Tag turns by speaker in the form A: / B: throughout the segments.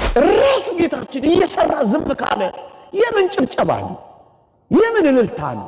A: ራሱ ጌታችን እየሰራ ዝም ካለ የምን ጭብጨባ ነው? የምን እልልታ ነው?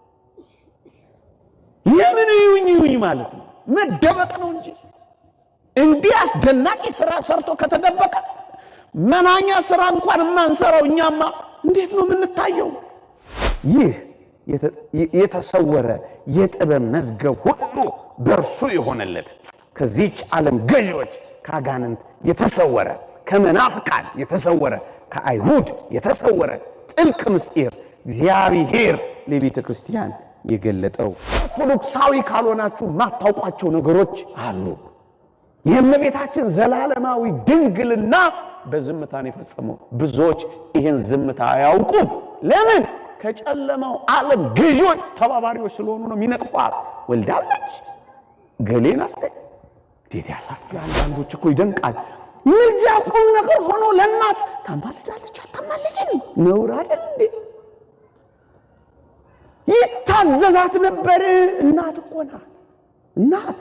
A: የምን ይሁኝ ይሁኝ ማለት ነው? መደበቅ ነው እንጂ እንዲህ አስደናቂ ስራ ሰርቶ ከተደበቀ መናኛ ስራ እንኳን የማንሰራው እኛማ እንዴት ነው የምንታየው? ይህ የተሰወረ የጥበብ መዝገብ ሁሉ በእርሱ የሆነለት ከዚች ዓለም ገዢዎች ከአጋንንት የተሰወረ ከመናፍቃን የተሰወረ ከአይሁድ የተሰወረ ጥልቅ ምስጢር እግዚአብሔር ለቤተ ክርስቲያን የገለጠው። ኦርቶዶክሳዊ ካልሆናችሁ የማታውቋቸው ነገሮች አሉ። የእመቤታችን ዘላለማዊ ድንግልና በዝምታ ነው የፈጸመው። ብዙዎች ይህን ዝምታ አያውቁም። ለምን? ከጨለማው ዓለም ገዢዎች ተባባሪዎች ስለሆኑ ነው። የሚነቅፏል። ወልዳለች ገሌን አስተ እንዴት ያሳፍራል! አንዳንዶች እኮ ይደንቃል። ምልጃ ቁም ነገር ሆኖ ለእናት ታማልዳለች አታማልድም? ነውር አይደል እንዴ? ይታዘዛት ነበር። እናት እኮ ናት እናት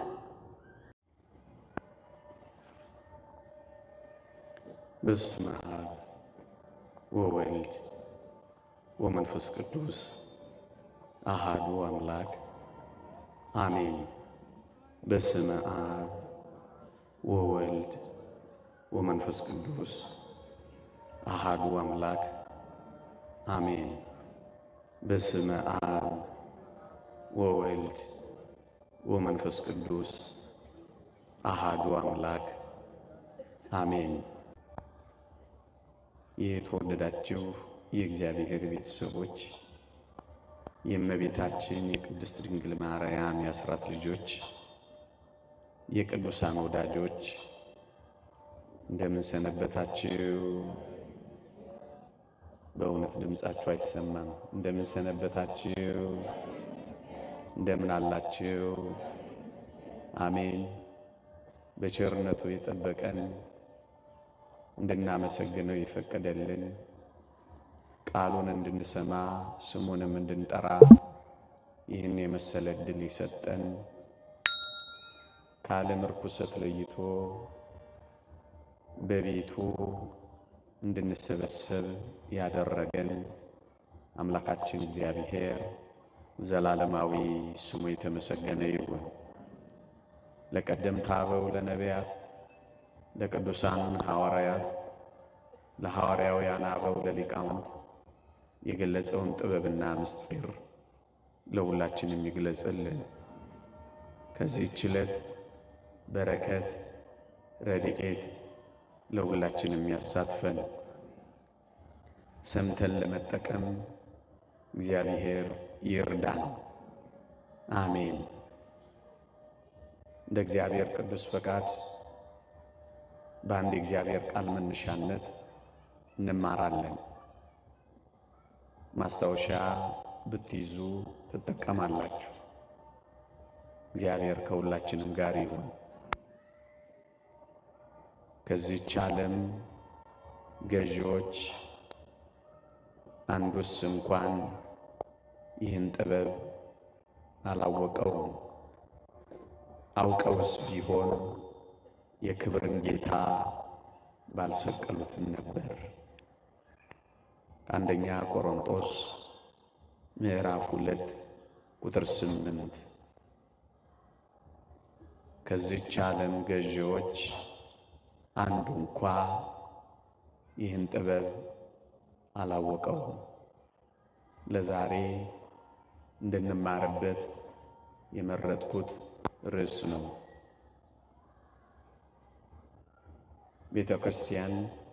B: በስመ አብ ወወልድ ወመንፈስ ቅዱስ አሃዱ አምላክ አሜን። በስመ አብ ወወልድ ወመንፈስ ቅዱስ አሃዱ አምላክ አሜን። በስመ አብ ወወልድ ወመንፈስ ቅዱስ አሃዱ አምላክ አሜን። የተወደዳችሁ የእግዚአብሔር ቤተሰቦች የእመቤታችን የቅድስት ድንግል ማርያም የአስራት ልጆች የቅዱሳን ወዳጆች እንደምን ሰነበታችሁ? በእውነት ድምፃችሁ አይሰማም። እንደምን ሰነበታችሁ? እንደምን አላችሁ? አሜን። በቸርነቱ የጠበቀን እንድናመሰግነው የፈቀደልን ቃሉን እንድንሰማ ስሙንም እንድንጠራ ይህን የመሰለ ዕድል የሰጠን ከዓለም ርኩሰት ለይቶ በቤቱ እንድንሰበሰብ ያደረገን አምላካችን እግዚአብሔር ዘላለማዊ ስሙ የተመሰገነ ይሁን። ለቀደምት አበው ለነቢያት ለቅዱሳን ሐዋርያት ለሐዋርያውያን አበው ለሊቃውንት የገለጸውን ጥበብና ምስጢር ለሁላችንም ይግለጽልን። ከዚህች ዕለት በረከት ረድኤት ለሁላችንም ያሳትፈን። ሰምተን ለመጠቀም እግዚአብሔር ይርዳን። አሜን። እንደ እግዚአብሔር ቅዱስ ፈቃድ በአንድ የእግዚአብሔር ቃል መነሻነት እንማራለን። ማስታወሻ ብትይዙ ትጠቀማላችሁ። እግዚአብሔር ከሁላችንም ጋር ይሁን። ከዚህች ዓለም ገዢዎች አንዱስ እንኳን ይህን ጥበብ አላወቀውም። አውቀውስ ቢሆን የክብርን ጌታ ባልሰቀሉትም ነበር። አንደኛ ቆሮንጦስ ምዕራፍ ሁለት ቁጥር ስምንት ከዚች ዓለም ገዢዎች አንዱ እንኳ ይህን ጥበብ አላወቀውም። ለዛሬ እንድንማርበት የመረጥኩት ርዕስ ነው። ቤተ ክርስቲያን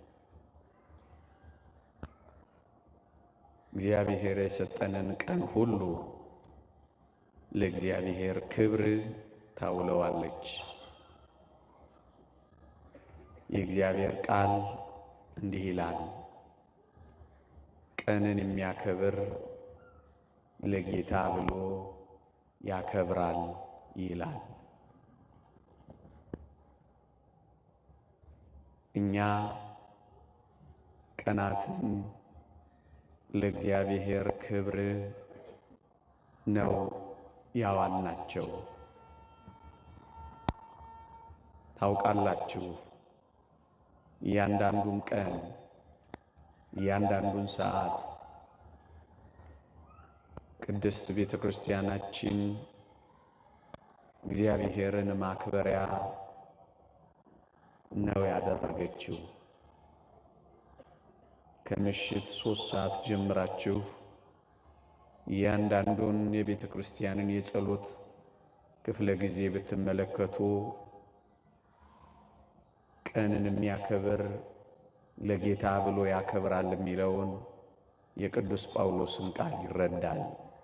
B: እግዚአብሔር የሰጠንን ቀን ሁሉ ለእግዚአብሔር ክብር ታውለዋለች። የእግዚአብሔር ቃል እንዲህ ይላል፣ ቀንን የሚያከብር ለጌታ ብሎ ያከብራል ይላል። እኛ ቀናትን ለእግዚአብሔር ክብር ነው ያዋልናቸው። ታውቃላችሁ እያንዳንዱን ቀን እያንዳንዱን ሰዓት ቅድስት ቤተ ክርስቲያናችን እግዚአብሔርን ማክበሪያ ነው ያደረገችው። ከምሽት ሶስት ሰዓት ጀምራችሁ እያንዳንዱን የቤተ ክርስቲያንን የጸሎት ክፍለ ጊዜ ብትመለከቱ ቀንን የሚያከብር ለጌታ ብሎ ያከብራል የሚለውን የቅዱስ ጳውሎስን ቃል ይረዳል።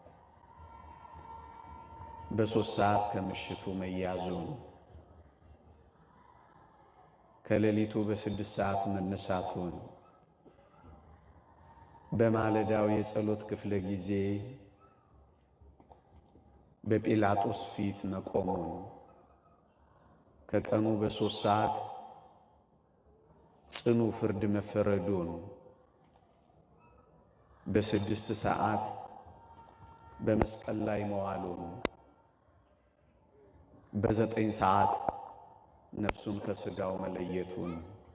B: በሦስት ሰዓት ከምሽቱ መያዙን ከሌሊቱ በስድስት ሰዓት መነሳቱን በማለዳው የጸሎት ክፍለ ጊዜ በጲላጦስ ፊት መቆሙን ከቀኑ በሦስት ሰዓት ጽኑ ፍርድ መፈረዱን በስድስት ሰዓት በመስቀል ላይ መዋሉን በዘጠኝ ሰዓት ነፍሱን ከሥጋው መለየቱን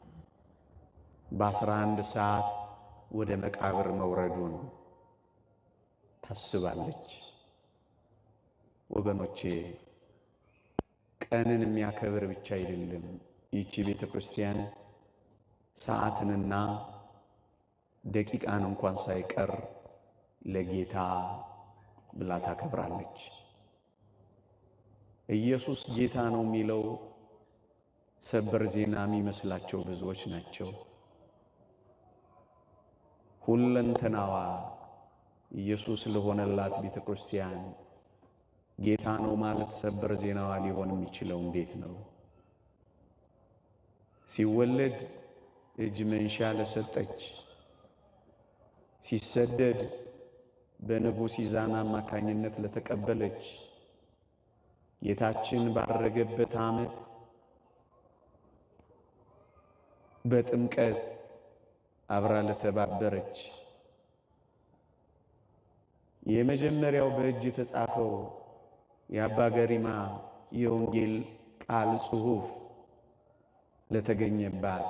B: በአስራ አንድ ሰዓት ወደ መቃብር መውረዱን ታስባለች። ወገኖቼ ቀንን የሚያከብር ብቻ አይደለም ይቺ ቤተ ክርስቲያን ሰዓትንና ደቂቃን እንኳን ሳይቀር ለጌታ ብላ ታከብራለች። ኢየሱስ ጌታ ነው የሚለው ሰበር ዜና የሚመስላቸው ብዙዎች ናቸው። ሁለንተናዋ ኢየሱስ ለሆነላት ቤተ ክርስቲያን ጌታ ነው ማለት ሰበር ዜናዋ ሊሆን የሚችለው እንዴት ነው? ሲወለድ እጅ መንሻ ለሰጠች፣ ሲሰደድ በንጉሥ ይዛና አማካኝነት ለተቀበለች፣ ጌታችን ባረገበት ዓመት በጥምቀት አብራ ለተባበረች፣ የመጀመሪያው በእጅ የተጻፈው የአባ ገሪማ የወንጌል ቃል ጽሑፍ ለተገኘባት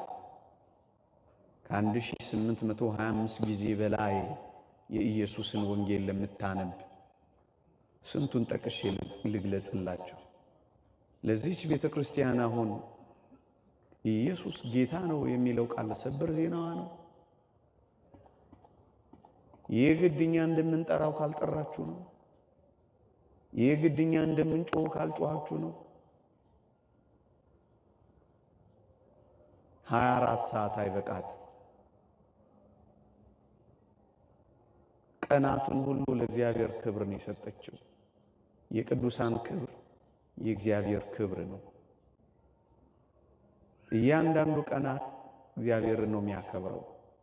B: ከ1825 ጊዜ በላይ የኢየሱስን ወንጌል ለምታነብ ስንቱን ጠቅሼ ልግለጽላችሁ? ለዚህች ቤተ ክርስቲያን አሁን ኢየሱስ ጌታ ነው የሚለው ቃል ሰበር ዜናዋ ነው። ይህ ግድኛ እንደምንጠራው ካልጠራችሁ ነው። ይህ ግድኛ እንደምንጮህ ካልጮኋችሁ ነው። ሀያ አራት ሰዓት አይበቃት ቀናቱን ሁሉ ለእግዚአብሔር ክብር ነው የሰጠችው። የቅዱሳን ክብር የእግዚአብሔር ክብር ነው። እያንዳንዱ ቀናት እግዚአብሔርን ነው የሚያከብረው።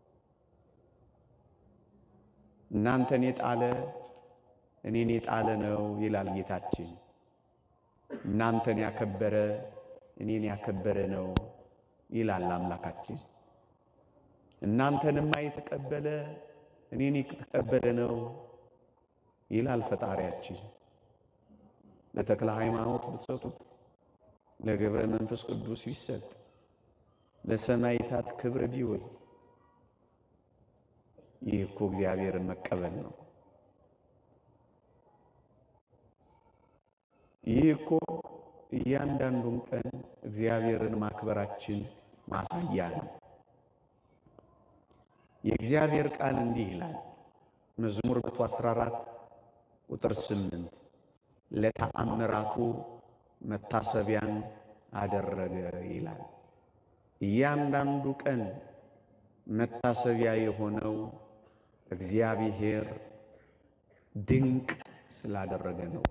B: እናንተን የጣለ እኔን የጣለ ነው ይላል ጌታችን። እናንተን ያከበረ እኔን ያከበረ ነው ይላል አምላካችን። እናንተንማ የተቀበለ እኔን የተቀበለ ነው ይላል ፈጣሪያችን። ለተክለ ሃይማኖት ብትሰጡት፣ ለገብረ መንፈስ ቅዱስ ቢሰጥ፣ ለሰማይታት ክብር ቢውል ይህ እኮ እግዚአብሔርን መቀበል ነው። ይህ እኮ እያንዳንዱን ቀን እግዚአብሔርን ማክበራችን ማሳያ ነው። የእግዚአብሔር ቃል እንዲህ ይላል። መዝሙር 114 ቁጥር 8 ለተአምራቱ መታሰቢያን አደረገ ይላል። እያንዳንዱ ቀን መታሰቢያ የሆነው እግዚአብሔር ድንቅ ስላደረገ ነው።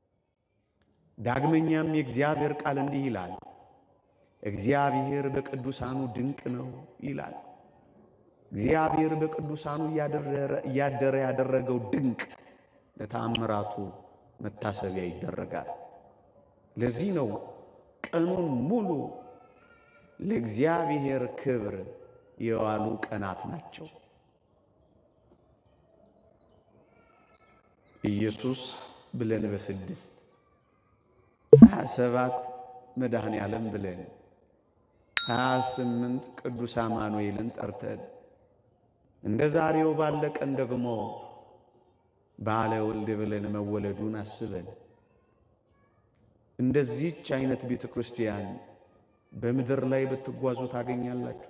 B: ዳግመኛም የእግዚአብሔር ቃል እንዲህ ይላል፣ እግዚአብሔር በቅዱሳኑ ድንቅ ነው ይላል። እግዚአብሔር በቅዱሳኑ እያደረ ያደረገው ድንቅ ለተአምራቱ መታሰቢያ ይደረጋል። ለዚህ ነው ቀኑን ሙሉ ለእግዚአብሔር ክብር የዋሉ ቀናት ናቸው። ኢየሱስ ብለን በስድስት ሀያ ሰባት መድኃኔ ዓለም ብለን ሀያ ስምንት ቅዱስ አማኑኤልን ጠርተን እንደ ዛሬው ባለ ቀን ደግሞ ባለ ወልድ ብለን መወለዱን አስበን እንደዚህች አይነት ቤተ ክርስቲያን በምድር ላይ ብትጓዙ ታገኛላችሁ።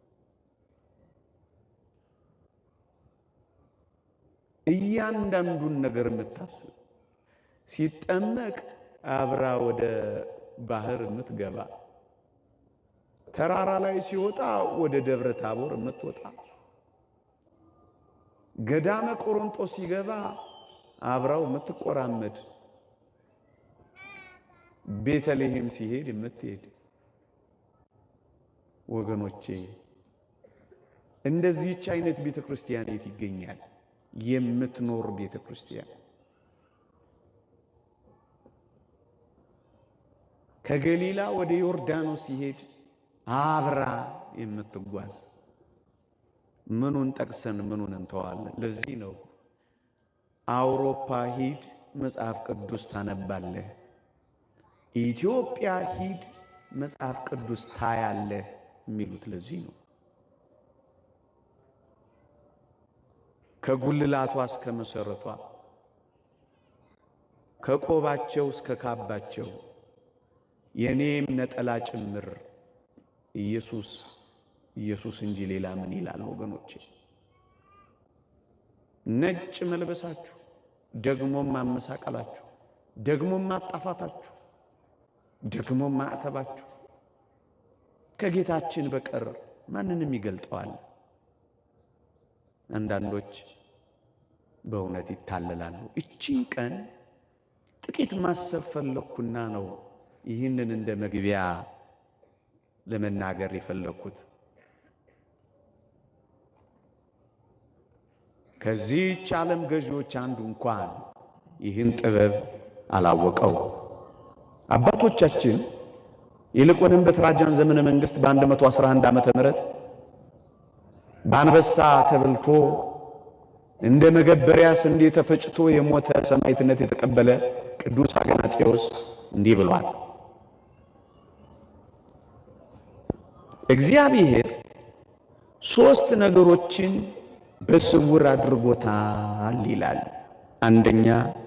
B: እያንዳንዱን ነገር የምታስብ ሲጠመቅ አብራ ወደ ባህር የምትገባ ተራራ ላይ ሲወጣ ወደ ደብረ ታቦር የምትወጣ ገዳመ ቆሮንጦስ ሲገባ አብራው የምትቆራመድ ቤተልሔም ሲሄድ የምትሄድ ወገኖቼ እንደዚህች አይነት ቤተ ክርስቲያን የት ይገኛል? የምትኖር ቤተ ክርስቲያን ከገሊላ ወደ ዮርዳኖስ ሲሄድ አብራ የምትጓዝ ምኑን ጠቅሰን ምኑን እንተዋለን? ለዚህ ነው አውሮፓ ሂድ መጽሐፍ ቅዱስ ታነባለህ፣ ኢትዮጵያ ሂድ መጽሐፍ ቅዱስ ታያለህ የሚሉት ለዚህ ነው። ከጉልላቷ እስከ መሰረቷ ከቆባቸው እስከ ካባቸው የኔም ነጠላ ጭምር ኢየሱስ ኢየሱስ እንጂ ሌላ ምን ይላል? ወገኖቼ ነጭ መልበሳችሁ ደግሞም ማመሳቀላችሁ ደግሞም ማጣፋታችሁ ደግሞም ማዕተባችሁ ከጌታችን በቀር ማንንም ይገልጠዋል? አንዳንዶች በእውነት ይታለላሉ። እቺን ቀን ጥቂት ማሰብ ፈለግኩና ነው ይህንን እንደ መግቢያ ለመናገር የፈለግኩት። ከዚህች ዓለም ገዢዎች አንዱ እንኳን ይህን ጥበብ አላወቀው። አባቶቻችን ይልቁንም በትራጃን ዘመነ መንግስት በ111 ዓመተ ምህረት በአንበሳ ተበልቶ እንደ መገበሪያ ስንዴ ተፈጭቶ የሞተ ሰማዕትነት የተቀበለ ቅዱስ አግናጤዎስ እንዲህ ብሏል። እግዚአብሔር ሦስት ነገሮችን በስውር አድርጎታል ይላል። አንደኛ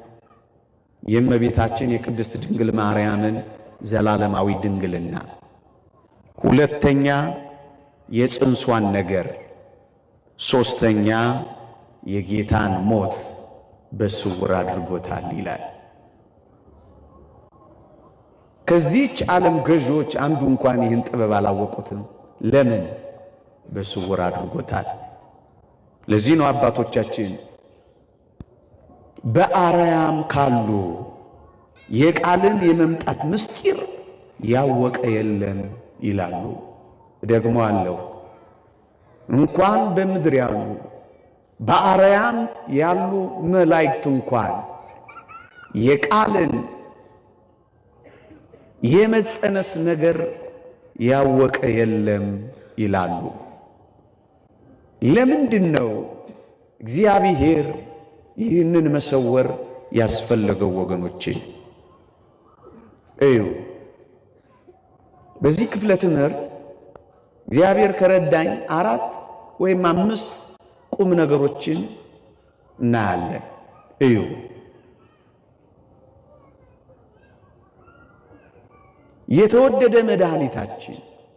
B: የእመቤታችን የቅድስት ድንግል ማርያምን ዘላለማዊ ድንግልና፣ ሁለተኛ የጽንሷን ነገር፣ ሦስተኛ የጌታን ሞት በስውር አድርጎታል ይላል። ከዚህች ዓለም ገዢዎች አንዱ እንኳን ይህን ጥበብ አላወቁትም። ለምን? በስውር አድርጎታል። ለዚህ ነው አባቶቻችን በአርያም ካሉ የቃልን የመምጣት ምስጢር ያወቀ የለም ይላሉ። ደግሞ አለው እንኳን በምድር ያሉ በአርያም ያሉ መላእክት እንኳን የቃልን የመጸነስ ነገር ያወቀ የለም ይላሉ። ለምንድን ነው እግዚአብሔር ይህንን መሰወር ያስፈለገው? ወገኖቼ እዩ። በዚህ ክፍለ ትምህርት እግዚአብሔር ከረዳኝ አራት ወይም አምስት ቁም ነገሮችን እናያለን። እዩ የተወደደ መድኃኒታችን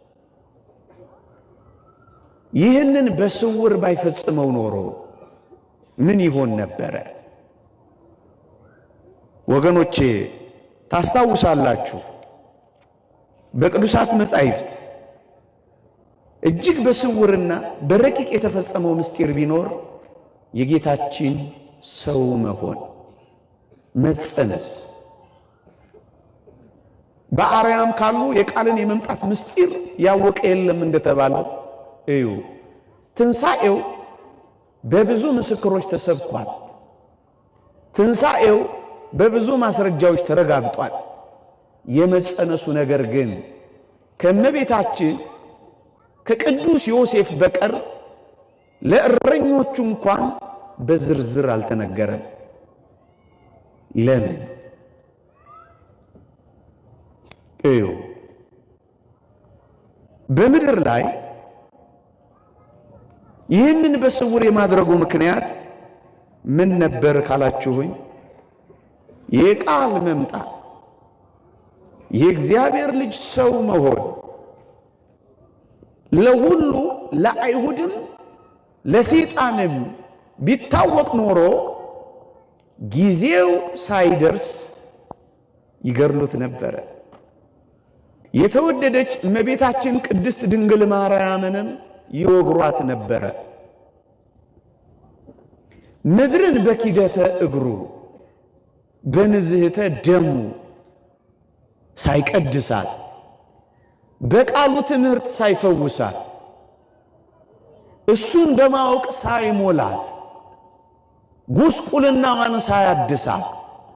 B: ይህንን በስውር ባይፈጽመው ኖሮ ምን ይሆን ነበረ? ወገኖቼ ታስታውሳላችሁ፣ በቅዱሳት መጻሕፍት እጅግ በስውርና በረቂቅ የተፈጸመው ምስጢር ቢኖር የጌታችን ሰው መሆን መጸነስ በአርያም ካሉ የቃልን የመምጣት ምስጢር ያወቀ የለም እንደተባለው እዩ። ትንሣኤው በብዙ ምስክሮች ተሰብኳል። ትንሣኤው በብዙ ማስረጃዎች ተረጋግጧል። የመጸነሱ ነገር ግን ከእመቤታችን ከቅዱስ ዮሴፍ በቀር ለእረኞቹ እንኳን በዝርዝር አልተነገረም። ለምን? እዩ
A: በምድር ላይ ይህንን በስውር የማድረጉ ምክንያት ምን ነበር ካላችሁኝ፣ የቃል መምጣት የእግዚአብሔር ልጅ ሰው መሆን ለሁሉ ለአይሁድም ለሰይጣንም ቢታወቅ ኖሮ ጊዜው ሳይደርስ ይገድሉት ነበረ። የተወደደች እመቤታችን ቅድስት ድንግል ማርያምንም ይወግሯት ነበረ። ምድርን በኪደተ እግሩ በንዝህተ ደሙ ሳይቀድሳት በቃሉ ትምህርት ሳይፈውሳት እሱን በማወቅ ሳይሞላት ጉስቁልናዋን ሳያድሳት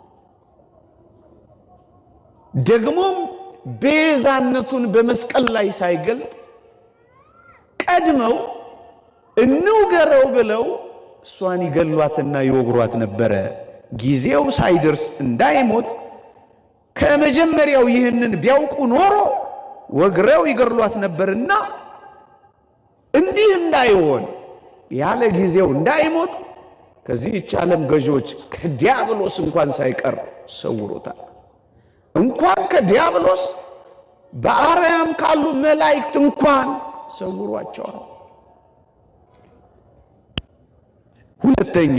A: ደግሞም ቤዛነቱን በመስቀል ላይ ሳይገልጥ ቀድመው እንውገረው ብለው እሷን ይገሏትና ይወግሯት ነበረ። ጊዜው ሳይደርስ እንዳይሞት ከመጀመሪያው ይህንን ቢያውቁ ኖሮ ወግረው ይገድሏት ነበርና እንዲህ እንዳይሆን ያለ ጊዜው እንዳይሞት ከዚህች ዓለም ገዢዎች ከዲያብሎስ እንኳን ሳይቀር ሰውሮታል። እንኳን ከዲያብሎስ በአርያም ካሉ መላእክት እንኳን ሰውሯቸዋል። ሁለተኛ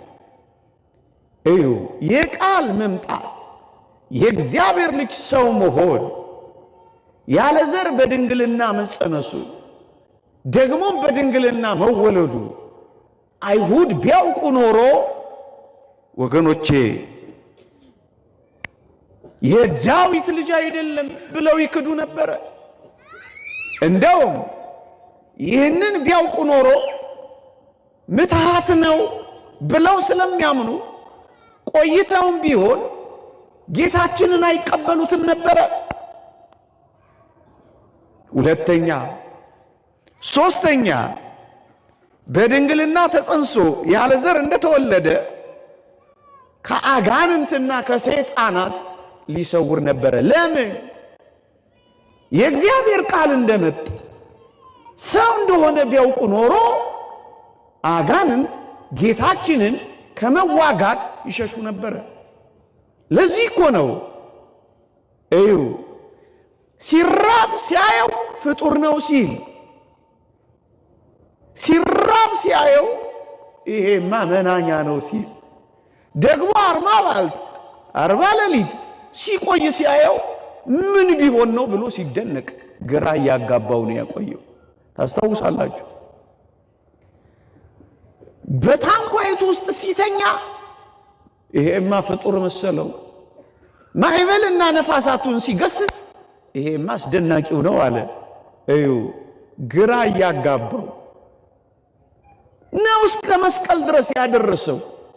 A: እዩ የቃል መምጣት የእግዚአብሔር ልጅ ሰው መሆን ያለ ዘር በድንግልና መጸነሱ ደግሞም በድንግልና መወለዱ አይሁድ ቢያውቁ ኖሮ ወገኖቼ የዳዊት ልጅ አይደለም ብለው ይክዱ ነበረ። እንደውም ይህንን ቢያውቁ ኖሮ ምትሃት ነው ብለው ስለሚያምኑ ቆይተውም ቢሆን ጌታችንን አይቀበሉትም ነበረ። ሁለተኛ ሶስተኛ በድንግልና ተጸንሶ ያለ ዘር እንደተወለደ ከአጋንንትና ከሰይጣናት ሊሰውር ነበረ። ለምን? የእግዚአብሔር ቃል እንደመጣ ሰው እንደሆነ ቢያውቁ ኖሮ አጋንንት ጌታችንን ከመዋጋት ይሸሹ ነበረ። ለዚህ እኮ ነው እዩ ሲራብ ሲያየው ፍጡር ነው ሲል ሲራብ ሲያየው ይሄማ መናኛ ነው ሲል ደግሞ አርባ ባልት አርባ ሌሊት ሲቆይ ሲያየው ምን ቢሆን ነው ብሎ ሲደነቅ ግራ እያጋባው ነው ያቆየው። ታስታውሳላችሁ። በታንኳይቱ ውስጥ ሲተኛ ይሄማ ፍጡር መሰለው። ማዕበልና ነፋሳቱን ሲገስጽ ይሄማ አስደናቂው ነው አለ። እዩ ግራ እያጋባው ነው እስከ መስቀል ድረስ ያደረሰው።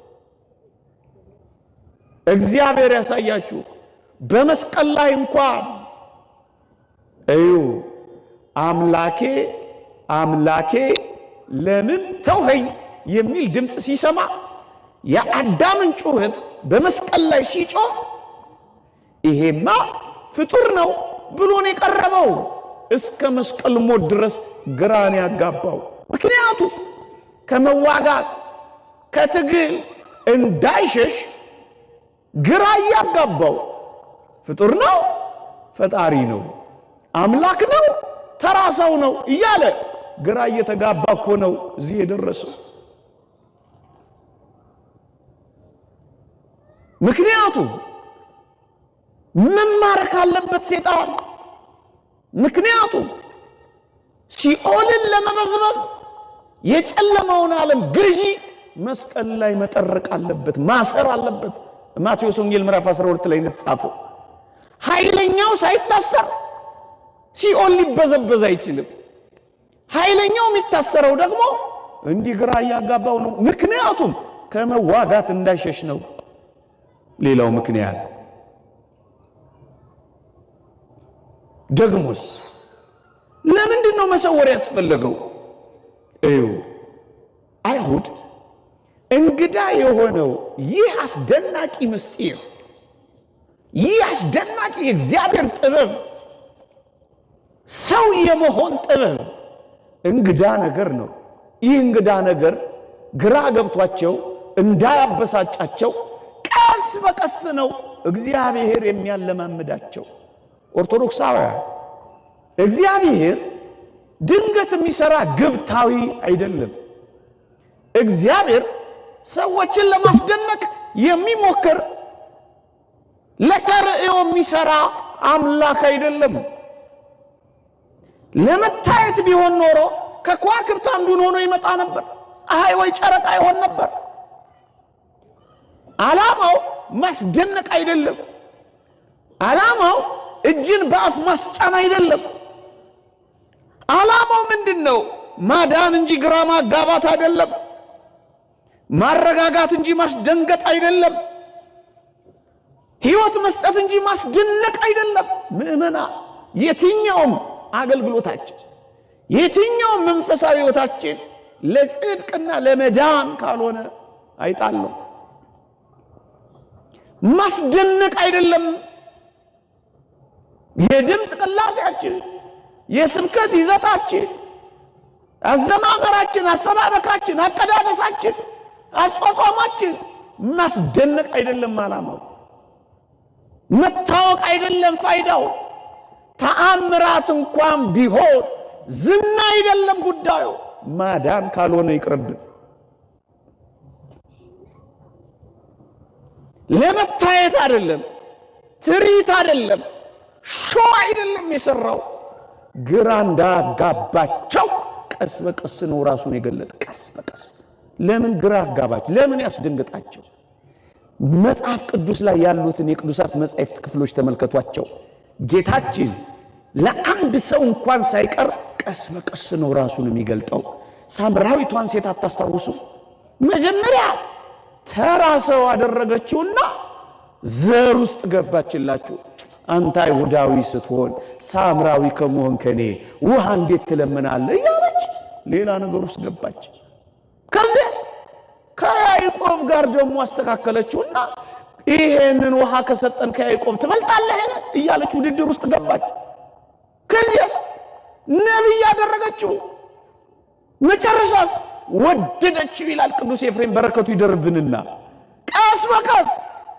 A: እግዚአብሔር ያሳያችሁ። በመስቀል ላይ እንኳን እዩ አምላኬ አምላኬ ለምን ተውኸኝ የሚል ድምፅ ሲሰማ የአዳምን ጩኸት በመስቀል ላይ ሲጮህ ይሄማ ፍጡር ነው ብሎን የቀረበው እስከ መስቀል ሞት ድረስ ግራን ያጋባው። ምክንያቱ ከመዋጋት ከትግል እንዳይሸሽ ግራ እያጋባው ፍጡር ነው፣ ፈጣሪ ነው፣ አምላክ ነው፣ ተራ ሰው ነው እያለ ግራ እየተጋባ እኮ ነው እዚህ የደረሰው። ምክንያቱም መማረክ አለበት ሴጣን። ምክንያቱም ሲኦልን ለመበዝበዝ የጨለመውን ዓለም ገዢ መስቀል ላይ መጠረቅ አለበት፣ ማሰር አለበት። ማቴዎስ ወንጌል ምዕራፍ 12 ላይ እንደተጻፈው ኃይለኛው ሳይታሰር ሲኦል ሊበዘበዝ አይችልም። ኃይለኛው የሚታሰረው ደግሞ እንዲህ ግራ እያጋባው ነው። ምክንያቱም ከመዋጋት እንዳይሸሽ ነው። ሌላው ምክንያት ደግሞስ ለምንድን ነው መሰወር ያስፈለገው? እዩ አይሁድ እንግዳ የሆነው ይህ አስደናቂ ምስጢር፣ ይህ አስደናቂ የእግዚአብሔር ጥበብ ሰው የመሆን ጥበብ እንግዳ ነገር ነው። ይህ እንግዳ ነገር ግራ ገብቷቸው እንዳያበሳጫቸው ቀስ በቀስ ነው እግዚአብሔር የሚያለማምዳቸው። ኦርቶዶክሳውያን እግዚአብሔር ድንገት የሚሰራ ግብታዊ አይደለም። እግዚአብሔር ሰዎችን ለማስደነቅ የሚሞክር ለተርእዮ የሚሰራ አምላክ አይደለም። ለመታየት ቢሆን ኖሮ ከከዋክብት አንዱን ሆኖ ይመጣ ነበር። ፀሐይ ወይ ጨረቃ ይሆን ነበር። ዓላማው ማስደነቅ አይደለም። ዓላማው እጅን በአፍ ማስጫን አይደለም። ዓላማው ምንድን ነው? ማዳን እንጂ ግራ ማጋባት አይደለም። ማረጋጋት እንጂ ማስደንገጥ አይደለም። ሕይወት መስጠት እንጂ ማስደነቅ አይደለም። ምእመና የትኛውም አገልግሎታችን የትኛውም መንፈሳዊ ሕይወታችን ለጽድቅና ለመዳን ካልሆነ አይጣለው። ማስደነቅ አይደለም። የድምፅ ቅላሴያችን፣ የስብከት ይዘታችን፣ አዘማመራችን፣ አሰባበካችን፣ አቀዳደሳችን፣ አቋቋማችን ማስደነቅ አይደለም ዓላማው። መታወቅ አይደለም ፋይዳው። ተአምራት እንኳን ቢሆን ዝና አይደለም ጉዳዩ። ማዳን ካልሆነ ይቅርብን። ለመታየት አይደለም፣ ትርኢት አይደለም፣ ሾው አይደለም የሰራው። ግራ እንዳጋባቸው ቀስ በቀስ ነው ራሱን የገለጠ። ቀስ በቀስ ለምን ግራ አጋባቸው? ለምን ያስደንግጣቸው? መጽሐፍ ቅዱስ ላይ ያሉትን የቅዱሳት መጻሕፍት ክፍሎች ተመልከቷቸው። ጌታችን ለአንድ ሰው እንኳን ሳይቀር ቀስ በቀስ ነው ራሱን የሚገልጠው። ሳምራዊቷን ሴት አታስታውሱ? መጀመሪያ ተራ ሰው አደረገችውና ዘር ውስጥ ገባችላችሁ። አንተ አይሁዳዊ ስትሆን ሳምራዊ ከመሆን ከኔ ውሃ እንዴት ትለምናለህ? እያለች ሌላ ነገር ውስጥ ገባች። ከዚያስ ከያዕቆብ ጋር ደግሞ አስተካከለችውና ይሄንን ውሃ ከሰጠን ከያዕቆብ ትበልጣለህን? እያለች ውድድር ውስጥ ገባች። ከዚያስ ነቢይ ያደረገችው መጨረሻስ ወደደችው ይላል ቅዱስ ኤፍሬም በረከቱ ይደርብንና ቀስ በቀስ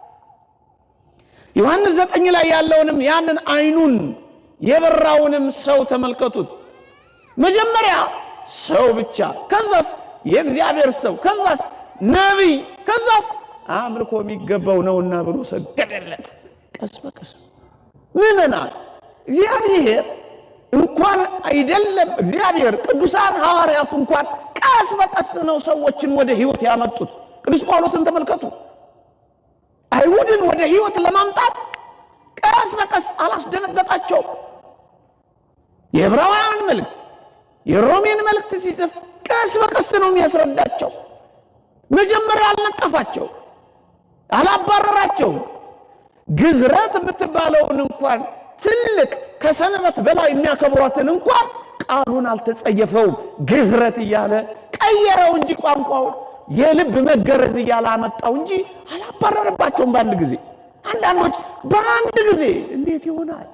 A: ዮሐንስ ዘጠኝ ላይ ያለውንም ያንን አይኑን የበራውንም ሰው ተመልከቱት። መጀመሪያ ሰው ብቻ፣ ከዛስ የእግዚአብሔር ሰው፣ ከዛስ ነቢይ፣ ከዛስ አምልኮ የሚገባው ነውና ብሎ ሰገደለት። ቀስ በቀስ ምዕመናን እግዚአብሔር እንኳን አይደለም እግዚአብሔር ቅዱሳን ሐዋርያቱ እንኳን ቀስ በቀስ ነው ሰዎችን ወደ ሕይወት ያመጡት። ቅዱስ ጳውሎስን ተመልከቱ። አይሁድን ወደ ሕይወት ለማምጣት ቀስ በቀስ አላስደነገጣቸው። የዕብራውያንን መልእክት የሮሜን መልእክት ሲጽፍ ቀስ በቀስ ነው የሚያስረዳቸው። መጀመሪያ አልነቀፋቸው፣ አላባረራቸው። ግዝረት የምትባለውን እንኳን ትልቅ ከሰንበት በላይ የሚያከብሯትን እንኳን ቃሉን አልተጸየፈውም። ግዝረት እያለ ቀየረው እንጂ ቋንቋውን የልብ መገረዝ እያለ አመጣው እንጂ አላባረረባቸውም በአንድ ጊዜ። አንዳንዶች በአንድ ጊዜ እንዴት ይሆናል?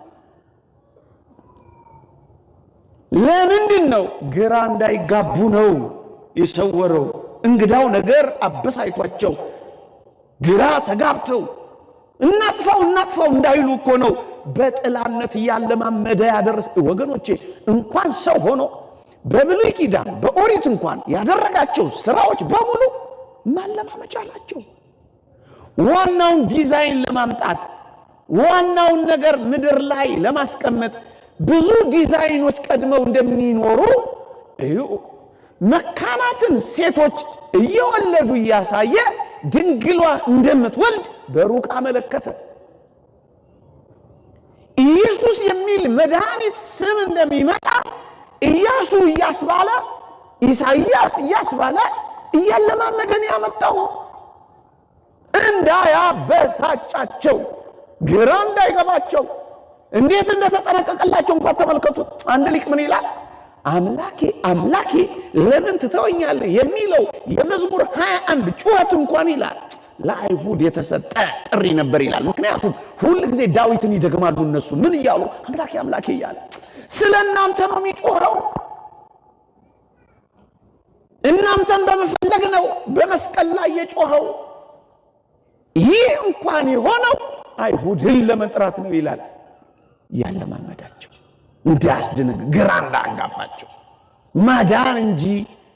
A: ለምንድን ነው? ግራ እንዳይጋቡ ነው የሰወረው። እንግዳው ነገር አበሳይቷቸው ግራ ተጋብተው እናጥፋው እናጥፋው እንዳይሉ እኮ ነው በጥላነት እያለማመደ ያደረስ። ወገኖቼ እንኳን ሰው ሆኖ በብሉይ ኪዳን በኦሪት እንኳን ያደረጋቸው ስራዎች በሙሉ ማለማመጃ ናቸው። ዋናውን ዲዛይን ለማምጣት ዋናውን ነገር ምድር ላይ ለማስቀመጥ ብዙ ዲዛይኖች ቀድመው እንደሚኖሩ እዩ። መካናትን ሴቶች እየወለዱ እያሳየ ድንግሏ እንደምትወልድ በሩቅ አመለከተ። ኢየሱስ የሚል መድኃኒት ስም እንደሚመጣ ኢያሱ እያስባለ ኢሳይያስ እያስባለ እያለማመደን ያመጣው እንዳያበሳጫቸው ግራ እንዳይገባቸው እንዴት እንደተጠነቀቀላቸው እንኳን ተመልከቱ። አንድ ሊቅ ምን ይላል? አምላኬ አምላኬ ለምን ትተወኛለህ የሚለው የመዝሙር 21 ጩኸት እንኳን ይላል ለአይሁድ የተሰጠ ጥሪ ነበር ይላል። ምክንያቱም ሁል ጊዜ ዳዊትን ይደግማሉ እነሱ ምን እያሉ አምላኬ አምላኬ እያለ ስለ እናንተ ነው የሚጮኸው። እናንተን በመፈለግ ነው በመስቀል ላይ የጮኸው። ይህ እንኳን የሆነው አይሁድን ለመጥራት ነው ይላል። ያለማመዳቸው እንዳያስደነግ ግራ እንዳያጋባቸው ማዳን እንጂ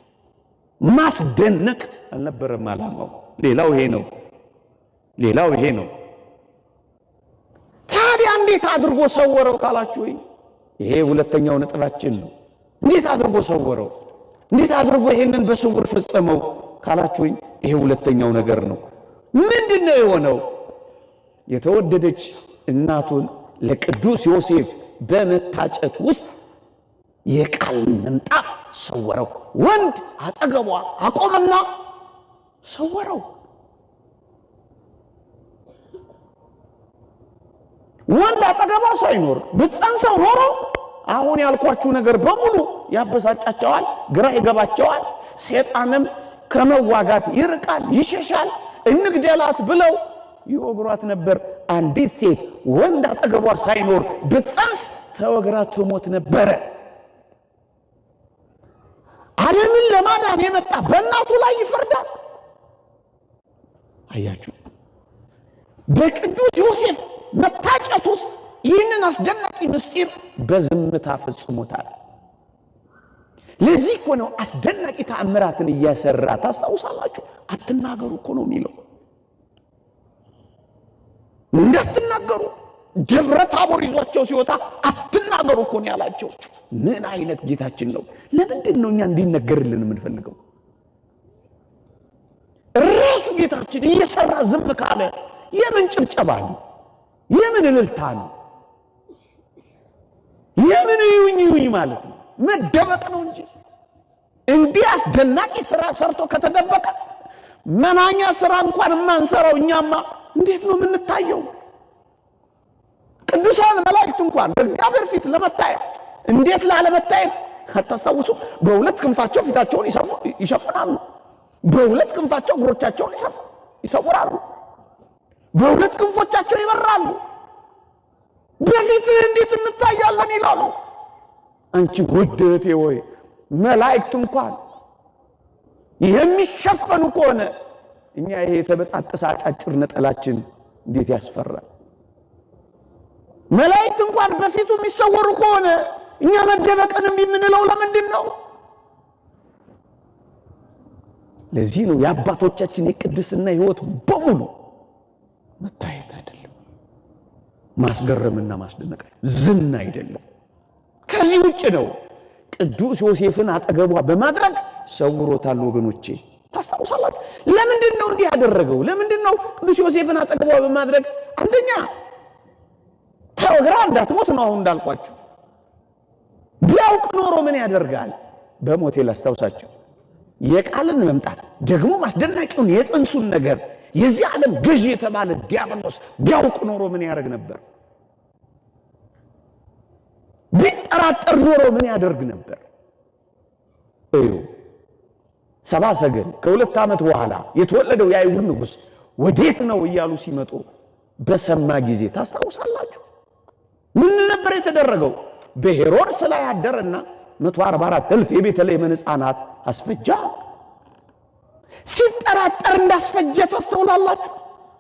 A: ማስደነቅ አልነበረም ዓላማው። ሌላው ይሄ ነው። ሌላው ይሄ ነው። ታዲያ እንዴት አድርጎ ሰወረው ካላችሁ፣ ወይ ይሄ ሁለተኛው ነጥባችን ነው። እንዴት አድርጎ ሰወረው? እንዴት አድርጎ ይሄንን በስውር ፈጸመው ካላችሁ፣ ወይ ይሄ ሁለተኛው ነገር ነው። ምንድን ነው የሆነው? የተወደደች እናቱን ለቅዱስ ዮሴፍ በመታጨት ውስጥ የቃል መምጣት ሰወረው። ወንድ አጠገቧ አቆመና ሰወረው። ወንድ አጠገቧ ሳይኖር ብትጸንሰው ኖሮ አሁን ያልኳችሁ ነገር በሙሉ ያበሳጫቸዋል፣ ግራ ይገባቸዋል። ሴጣንም ከመዋጋት ይርቃል፣ ይሸሻል። እንግደላት ብለው ይወግሯት ነበር። አንዲት ሴት ወንድ አጠገቧ ሳይኖር ብትጸንስ ተወግራ ትሞት ነበረ። ዓለምን ለማዳን የመጣ በእናቱ ላይ ይፈርዳል። አያችሁ፣ በቅዱስ ዮሴፍ መታጨት ውስጥ ይህንን አስደናቂ ምስጢር በዝምታ ፈጽሞታል። ለዚህ እኮ ነው አስደናቂ ተአምራትን እያሰራ ታስታውሳላችሁ። አትናገሩ እኮ ነው የሚለው እንዳትናገሩ ደብረ ታቦር ይዟቸው ሲወጣ አትናገሩ እኮ ነው ያላቸው። ምን አይነት ጌታችን ነው! ለምንድን ነው እኛ እንዲነገርልን የምንፈልገው? ራሱ ጌታችን እየሰራ ዝም ካለ የምን ጭብጨባ ነው? የምን እልልታ ነው? የምን ይሁኝ ይሁኝ ማለት ነው? መደበቅ ነው እንጂ እንዲህ አስደናቂ ስራ ሰርቶ ከተደበቀ መናኛ ስራ እንኳን የማንሰራው እኛማ እንዴት ነው የምንታየው? ቅዱሳን መላእክት እንኳን በእግዚአብሔር ፊት ለመታየት እንዴት ላለመታየት አታስታውሱ? በሁለት ክንፋቸው ፊታቸውን ይሸፍናሉ፣ በሁለት ክንፋቸው እግሮቻቸውን ይሰውራሉ፣ በሁለት ክንፎቻቸው ይበራሉ። በፊትህ እንዴት እንታያለን ይላሉ። አንቺ ውድ እህቴ ሆይ መላእክት እንኳን የሚሸፈኑ ከሆነ እኛ ይሄ የተበጣጠሰ አጫጭር ነጠላችን እንዴት ያስፈራል! መላእክት እንኳን በፊቱ የሚሰወሩ ከሆነ እኛ መደበቅን እምቢ የምንለው ለምንድን ነው? ለዚህ ነው የአባቶቻችን የቅድስና ሕይወት በሙሉ መታየት አይደለም፣ ማስገረምና ማስደነቅ ዝና አይደለም። ከዚህ ውጭ ነው። ቅዱስ ዮሴፍን አጠገቧ በማድረግ ሰውሮታል። ወገኖቼ ታስታውሳላችሁ። ለምንድን ነው እንዲህ ያደረገው? ለምንድን ነው ቅዱስ ዮሴፍን አጠገቧ በማድረግ አንደኛ ተወግራ እንዳትሞት ነው። አሁን እንዳልኳችሁ ቢያውቅ ኖሮ ምን ያደርጋል? በሞቴ ላስታውሳቸው የቃልን መምጣት ደግሞ አስደናቂውን የጽንሱን ነገር የዚህ ዓለም ገዢ የተባለ ዲያብሎስ ቢያውቅ ኖሮ ምን ያደርግ ነበር? ቢጠራጠር ኖሮ ምን ያደርግ ነበር? እዩ ሰባ ሰገል ከሁለት ዓመት በኋላ የተወለደው የአይሁድ ንጉሥ ወዴት ነው እያሉ ሲመጡ በሰማ ጊዜ ታስታውሳላችሁ። ምን ነበር የተደረገው? በሄሮድስ ላይ ያደረና 144 እልፍ የቤተልሔምን ሕፃናት አስፈጃ። ሲጠራጠር እንዳስፈጀ ታስተውላላችሁ።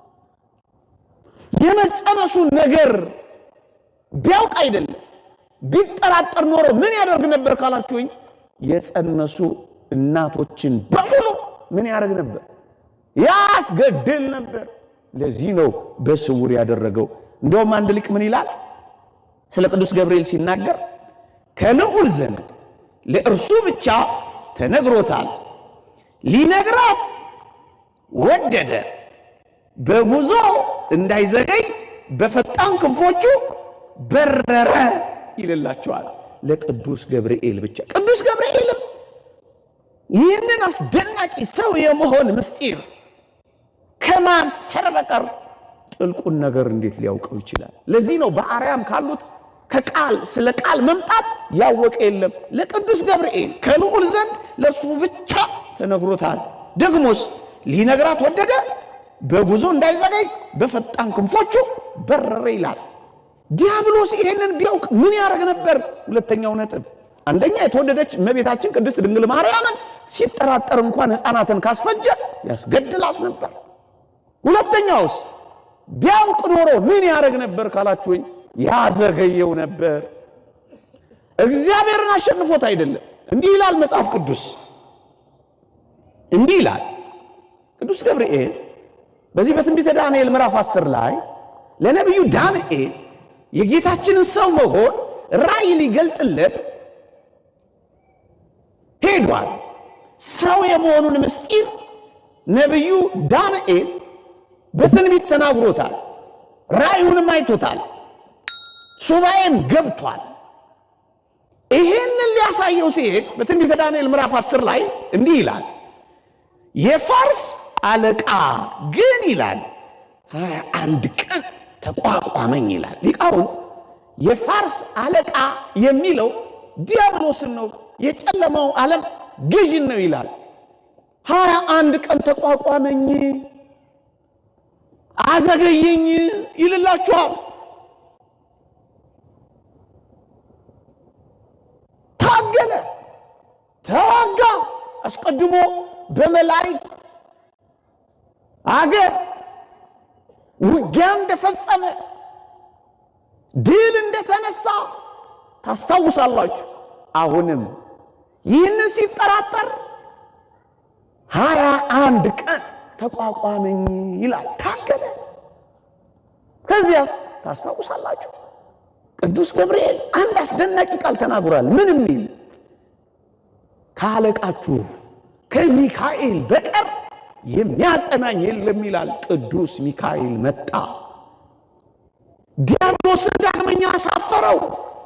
A: የመጸነሱን ነገር ቢያውቅ አይደለም ቢጠራጠር ኖሮ ምን ያደርግ ነበር ካላችሁኝ፣ የጸነሱ እናቶችን በሙሉ ምን ያደርግ ነበር? ያስገድል ነበር። ለዚህ ነው በስውር ያደረገው። እንደውም አንድ ሊቅ ምን ይላል ስለ ቅዱስ ገብርኤል ሲናገር ከልዑል ዘንድ ለእርሱ ብቻ ተነግሮታል፣ ሊነግራት ወደደ፣ በጉዞ እንዳይዘገይ በፈጣን ክንፎቹ በረረ ይልላቸዋል። ለቅዱስ ገብርኤል ብቻ ቅዱስ ገብርኤልም ይህንን አስደናቂ ሰው የመሆን ምስጢር ከማብሰር በቀር ጥልቁን ነገር እንዴት ሊያውቀው ይችላል? ለዚህ ነው በአርያም ካሉት ከቃል ስለ ቃል መምጣት ያወቀ የለም። ለቅዱስ ገብርኤል ከልዑል ዘንድ ለእሱ ብቻ ተነግሮታል። ደግሞስ ሊነግራት ወደደ፣ በጉዞ እንዳይዘገይ በፈጣን ክንፎቹ በረረ ይላል። ዲያብሎስ ይሄንን ቢያውቅ ምን ያደርግ ነበር? ሁለተኛው ነጥብ አንደኛ የተወደደች እመቤታችን ቅድስት ድንግል ማርያምን ሲጠራጠር እንኳን ሕፃናትን ካስፈጀ ያስገድላት ነበር። ሁለተኛውስ ቢያውቅ ኖሮ ምን ያደርግ ነበር ካላችሁኝ፣ ያዘገየው ነበር። እግዚአብሔርን አሸንፎት አይደለም። እንዲህ ይላል መጽሐፍ ቅዱስ፣ እንዲህ ይላል ቅዱስ ገብርኤል በዚህ በትንቢተ ዳንኤል ምዕራፍ 10 ላይ ለነቢዩ ዳንኤል የጌታችንን ሰው መሆን ራእይ ሊገልጥለት ሄዷል። ሰው የመሆኑን ምስጢር ነቢዩ ዳንኤል በትንቢት ተናግሮታል። ራእዩንም አይቶታል። ሱባኤም ገብቷል። ይሄንን ሊያሳየው ሲሄድ በትንቢተ ዳንኤል ምዕራፍ 10 ላይ እንዲህ ይላል የፋርስ አለቃ ግን ይላል ሀያ አንድ ቀን ተቋቋመኝ ይላል። ሊቃውንት የፋርስ አለቃ የሚለው ዲያብሎስን ነው፣ የጨለማው ዓለም ገዥን ነው ይላል። ሀያ አንድ ቀን ተቋቋመኝ፣ አዘገየኝ ይልላችኋል። ታገለ፣ ተዋጋ። አስቀድሞ በመላእክት አገር ውጊያ እንደፈጸመ ድል እንደተነሳ ታስታውሳላችሁ። አሁንም ይህንን ሲጠራጠር ሀያ አንድ ቀን ተቋቋመኝ ይላል። ታገለ። ከዚያስ ታስታውሳላችሁ ቅዱስ ገብርኤል አንድ አስደናቂ ቃል ተናግሯል። ምን የሚል ከአለቃችሁ ከሚካኤል በቀር የሚያጸናኝ የለም ይላል። ቅዱስ ሚካኤል መጣ፣ ዲያብሎስን ዳግመኛ አሳፈረው።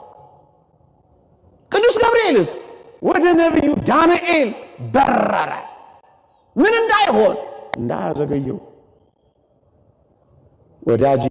A: ቅዱስ ገብርኤልስ ወደ ነቢዩ ዳንኤል በረረ። ምን እንዳይሆን እንዳያዘገየው። ወዳጄ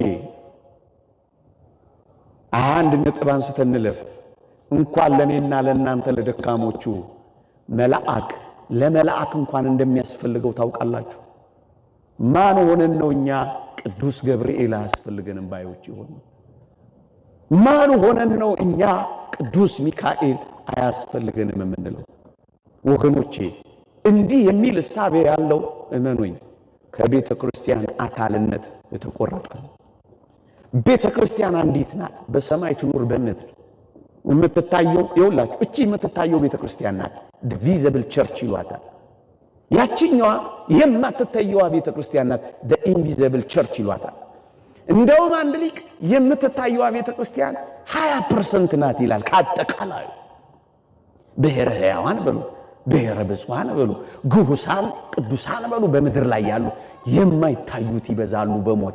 A: አንድ ነጥብ አንስተን እንለፍ። እንኳን ለእኔና ለእናንተ ለደካሞቹ መልአክ ለመልአክ እንኳን እንደሚያስፈልገው ታውቃላችሁ። ማን ሆነን ነው እኛ ቅዱስ ገብርኤል አያስፈልገንም ባዮች የሆኑ? ማን ሆነን ነው እኛ ቅዱስ ሚካኤል አያስፈልገንም የምንለው? ወገኖቼ እንዲህ የሚል እሳቤ ያለው እመኑኝ ከቤተ ክርስቲያን አካልነት የተቆረጠ ነው። ቤተ ክርስቲያን አንዲት ናት። በሰማይ ትኑር በምድር የምትታየው የሁላችሁ እቺ የምትታየው ቤተ ክርስቲያን ናት። ቪዘብል ቸርች ይሏታል። ያችኛዋ የማትታየዋ ቤተ ክርስቲያን ናት። ኢንቪዘብል ቸርች ይሏታል። እንደውም አንድ ሊቅ የምትታየዋ ቤተ ክርስቲያን ሀያ ፐርሰንት ናት ይላል። ከአጠቃላዩ ብሔረ ሕያዋን በሉ፣ ብሔረ ብፁዓን በሉ፣ ግሁሳን ቅዱሳን በሉ፣ በምድር ላይ ያሉ የማይታዩት ይበዛሉ በሞቴ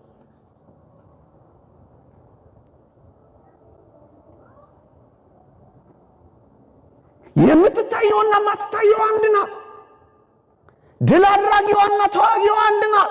A: የምትታየውና የማትታየው አንድ ናት። ድል አድራጊዋና ተዋጊዋ አንድ ናት።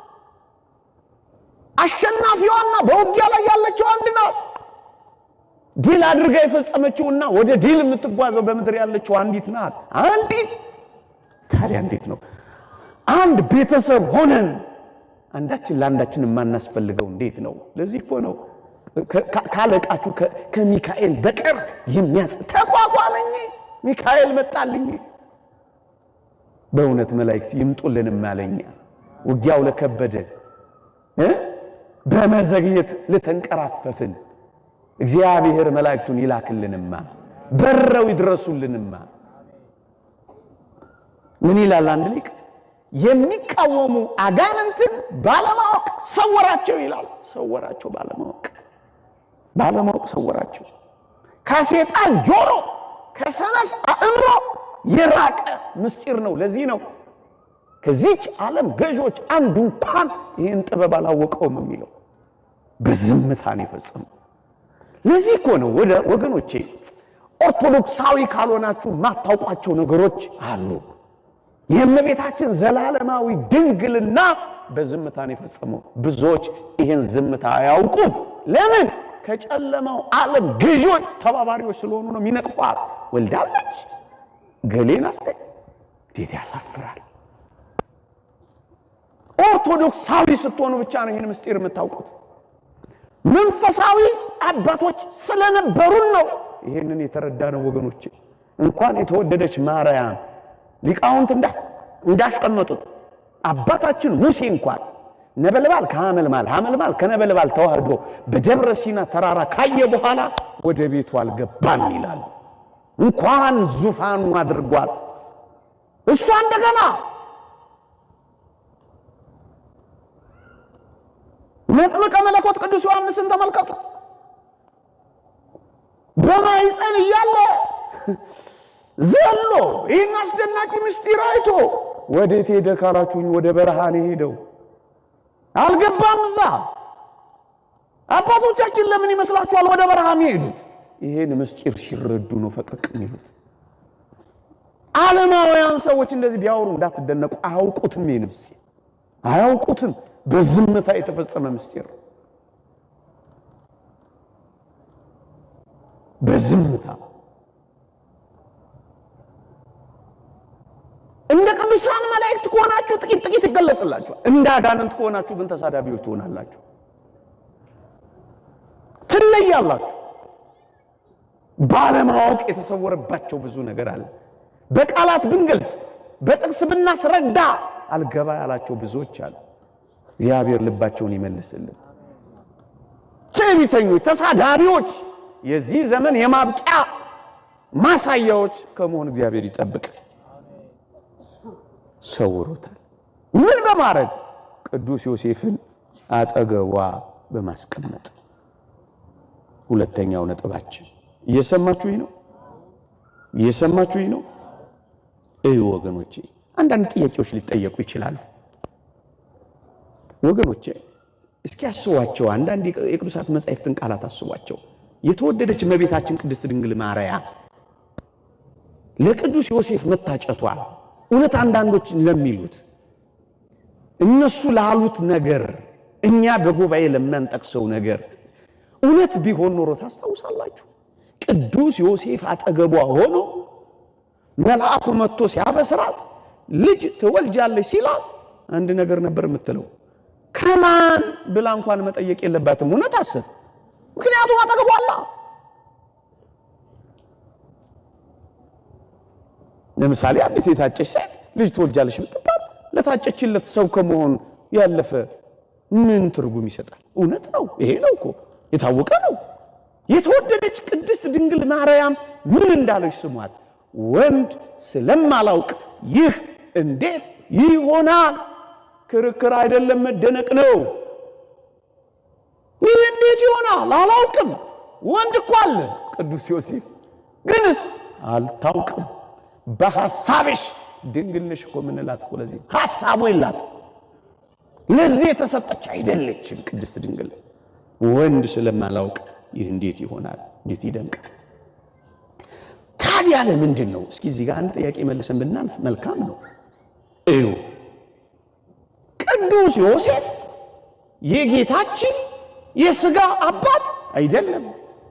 A: አሸናፊዋና በውጊያ ላይ ያለችው አንድ ናት። ድል አድርጋ የፈጸመችውና ወደ ድል የምትጓዘው በምድር ያለችው አንዲት ናት። አንዲት ታዲያ እንዴት ነው አንድ ቤተሰብ ሆነን አንዳችን ለአንዳችን የማናስፈልገው እንዴት ነው? ለዚህ እኮ ነው ካለቃችሁ ከሚካኤል በቀር የሚያስ ተቋቋመኝ ሚካኤል መጣልኝ። በእውነት መላእክት ይምጡልንም አለኛ ውጊያው ለከበደን እ በመዘግየት ልተንቀራፈፍን እግዚአብሔር መላእክቱን ይላክልንማ በረው ይድረሱልንማ። ምን ይላል አንድ ሊቅ? የሚቃወሙ አጋንንትን ባለማወቅ ሰወራቸው ይላል። ሰወራቸው ባለማወቅ ባለማወቅ ሰወራቸው። ከሴጣን ጆሮ ከሰነፍ አእምሮ የራቀ ምስጢር ነው። ለዚህ ነው ከዚች ዓለም ገዦች አንዱ እንኳን ይህን ጥበብ አላወቀውም የሚለው በዝምታን የፈጸመው። ለዚህ እኮ ነው ወደ ወገኖቼ ኦርቶዶክሳዊ ካልሆናችሁ የማታውቋቸው ነገሮች አሉ። የእመቤታችን ዘላለማዊ ድንግልና በዝምታን የፈጸመው ብዙዎች ይህን ዝምታ አያውቁም። ለምን? ከጨለማው ዓለም ገዢዎች ተባባሪዎች ስለሆኑ ነው። የሚነቅፏት ወልዳለች ገሌን አስገ እንዴት ያሳፍራል! ኦርቶዶክሳዊ ስትሆኑ ብቻ ነው ይህን ምስጢር የምታውቁት። መንፈሳዊ አባቶች ስለነበሩን ነው ይሄንን የተረዳ ነው ወገኖች። እንኳን የተወደደች ማርያም ሊቃውንት እንዳስቀመጡት አባታችን ሙሴ እንኳን ነበልባል ከሐመልማል ሐመልማል ከነበልባል ተዋህዶ በደብረ ሲና ተራራ ካየ በኋላ ወደ ቤቱ አልገባም ይላል። እንኳን ዙፋኑ አድርጓት እሷ እንደገና መጥምቀ መለኮት ቅዱስ ዮሐንስን ተመልከቱ። በማኅፀን እያለ ዘሎ ይህን አስደናቂ ምስጢር አይቶ ወዴት ሄደ ካላችሁኝ፣ ወደ በረሃ ነው ሄደው። አልገባም እዛ። አባቶቻችን ለምን ይመስላችኋል ወደ በረሃ የሚሄዱት? ይሄን ምስጢር ሲረዱ ነው ፈቀቅ የሚሉት። ዓለማውያን ሰዎች እንደዚህ ቢያወሩ እንዳትደነቁ፣ አያውቁትም። ይህን ምስጢር አያውቁትም። በዝምታ የተፈጸመ ምስጢር በዝምታ እንደ ቅዱሳን መላእክት ከሆናችሁ ጥቂት ጥቂት ይገለጽላችኋል። እንደ አጋንንት ከሆናችሁ ግን ተሳዳቢዎች ትሆናላችሁ፣ ትለያላችሁ። ባለማወቅ የተሰወረባቸው ብዙ ነገር አለ። በቃላት ብንገልጽ በጥቅስ ብናስረዳ አልገባ ያላቸው ብዙዎች አሉ። እግዚአብሔር ልባቸውን ይመልስልን። ትዕቢተኞች፣ ተሳዳቢዎች የዚህ ዘመን የማብቂያ ማሳያዎች ከመሆን እግዚአብሔር ይጠብቅ። ሰውሮታል። ምን በማድረግ ቅዱስ ዮሴፍን አጠገቧ በማስቀመጥ ሁለተኛው ነጥባችን እየሰማችሁኝ ነው? እየሰማችሁኝ ነው? እዩ ወገኖቼ፣ አንዳንድ ጥያቄዎች ሊጠየቁ ይችላሉ። ወገኖቼ እስኪ አስቧቸው። አንዳንድ የቅዱሳት መጻሕፍትን ቃላት አስቧቸው። የተወደደች እመቤታችን ቅድስት ድንግል ማርያም ለቅዱስ ዮሴፍ መታጨቷ እውነት አንዳንዶች ለሚሉት እነሱ ላሉት ነገር እኛ በጉባኤ ለማንጠቅሰው ነገር እውነት ቢሆን ኖሮ ታስታውሳላችሁ? ቅዱስ ዮሴፍ አጠገቧ ሆኖ መልአኩ መጥቶ ሲያበስራት ልጅ ትወልጃለች ሲላት አንድ ነገር ነበር የምትለው። ከማን ብላ እንኳን መጠየቅ የለባትም። እውነት አስብ። ምክንያቱም አጠገቧ አለ። ለምሳሌ አንዲት የታጨች ሴት ልጅ ትወልጃለች ብትባል ለታጨችለት ሰው ከመሆን ያለፈ ምን ትርጉም ይሰጣል? እውነት ነው። ይሄ ነው እኮ የታወቀ ነው። የተወደደች ቅድስት ድንግል ማርያም ምን እንዳለች ስሟት። ወንድ ስለማላውቅ ይህ እንዴት ይሆናል? ክርክር አይደለም፣ መደነቅ ነው። ይህ እንዴት ይሆናል? አላውቅም። ወንድ እኮ አለ። ቅዱስ ዮሴፍ ግንስ አልታውቅም። በሐሳብሽ ድንግል ነሽ እኮ የምንላት እኮ ለዚህ ሐሳቡ የላትም። ለዚህ የተሰጠች አይደለችም ቅድስት ድንግል። ወንድ ስለማላውቅ ይህ እንዴት ይሆናል? እንዴት ይደንቃል! ታዲያ ለምንድን ነው? እስኪ እዚህ ጋር አንድ ጥያቄ መልሰን ብናልፍ መልካም ነው። እዩ ቅዱስ ዮሴፍ የጌታችን የሥጋ አባት አይደለም።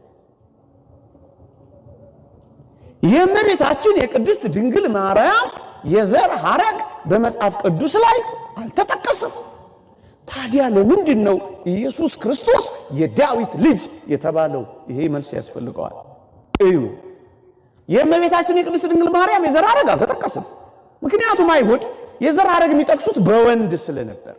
A: የእመቤታችን የቅድስት ድንግል ማርያም የዘር ሐረግ በመጽሐፍ ቅዱስ ላይ አልተጠቀሰም። ታዲያ ለምንድን ነው ኢየሱስ ክርስቶስ የዳዊት ልጅ የተባለው? ይሄ መልስ ያስፈልገዋል። እዩ የእመቤታችን የቅድስት ድንግል ማርያም የዘር ሐረግ አልተጠቀሰም። ምክንያቱም አይሁድ የዘር ሐረግ የሚጠቅሱት በወንድ ስለነበር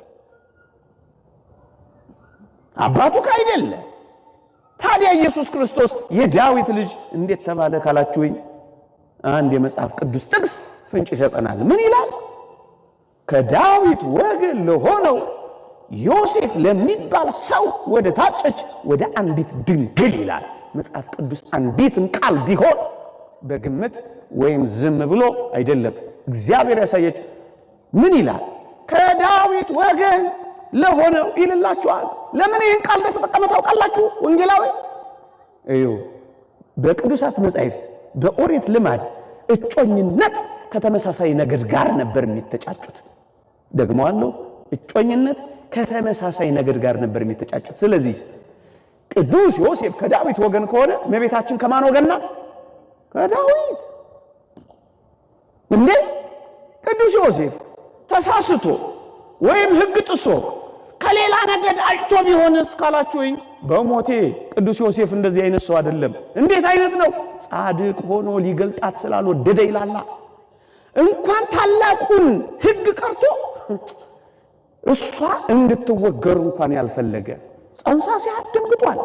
A: አባቱ ካይደለ። ታዲያ ኢየሱስ ክርስቶስ የዳዊት ልጅ እንዴት ተባለ ካላችሁኝ፣ አንድ የመጽሐፍ ቅዱስ ጥቅስ ፍንጭ ይሰጠናል። ምን ይላል? ከዳዊት ወገን ለሆነው ዮሴፍ ለሚባል ሰው ወደ ታጨች ወደ አንዲት ድንግል ይላል መጽሐፍ ቅዱስ። አንዲትም ቃል ቢሆን በግምት ወይም ዝም ብሎ አይደለም። እግዚአብሔር ያሳየች ምን ይላል? ከዳዊት ወገን ለሆነው ይልላችኋል። ለምን ይህን ቃል እንደተጠቀመ ታውቃላችሁ? ወንጌላዊ እዩ። በቅዱሳት መጻሕፍት በኦሪት ልማድ እጮኝነት ከተመሳሳይ ነገድ ጋር ነበር የሚተጫጩት። ደግሞ አለው እጮኝነት ከተመሳሳይ ነገድ ጋር ነበር የሚተጫጩት። ስለዚህ ቅዱስ ዮሴፍ ከዳዊት ወገን ከሆነ እመቤታችን ከማን ወገን ናት? ከዳዊት እንዴ! ቅዱስ ዮሴፍ ተሳስቶ ወይም ሕግ ጥሶ ከሌላ ነገድ አጭቶ ቢሆንስ ካላችሁኝ፣ በሞቴ ቅዱስ ዮሴፍ እንደዚህ አይነት ሰው አይደለም። እንዴት አይነት ነው? ጻድቅ ሆኖ ሊገልጣት ስላልወደደ ይላላ። እንኳን ታላቁን ሕግ ቀርቶ እሷ እንድትወገሩ እንኳን ያልፈለገ ጸንሳ ሲያት ደንግጧል።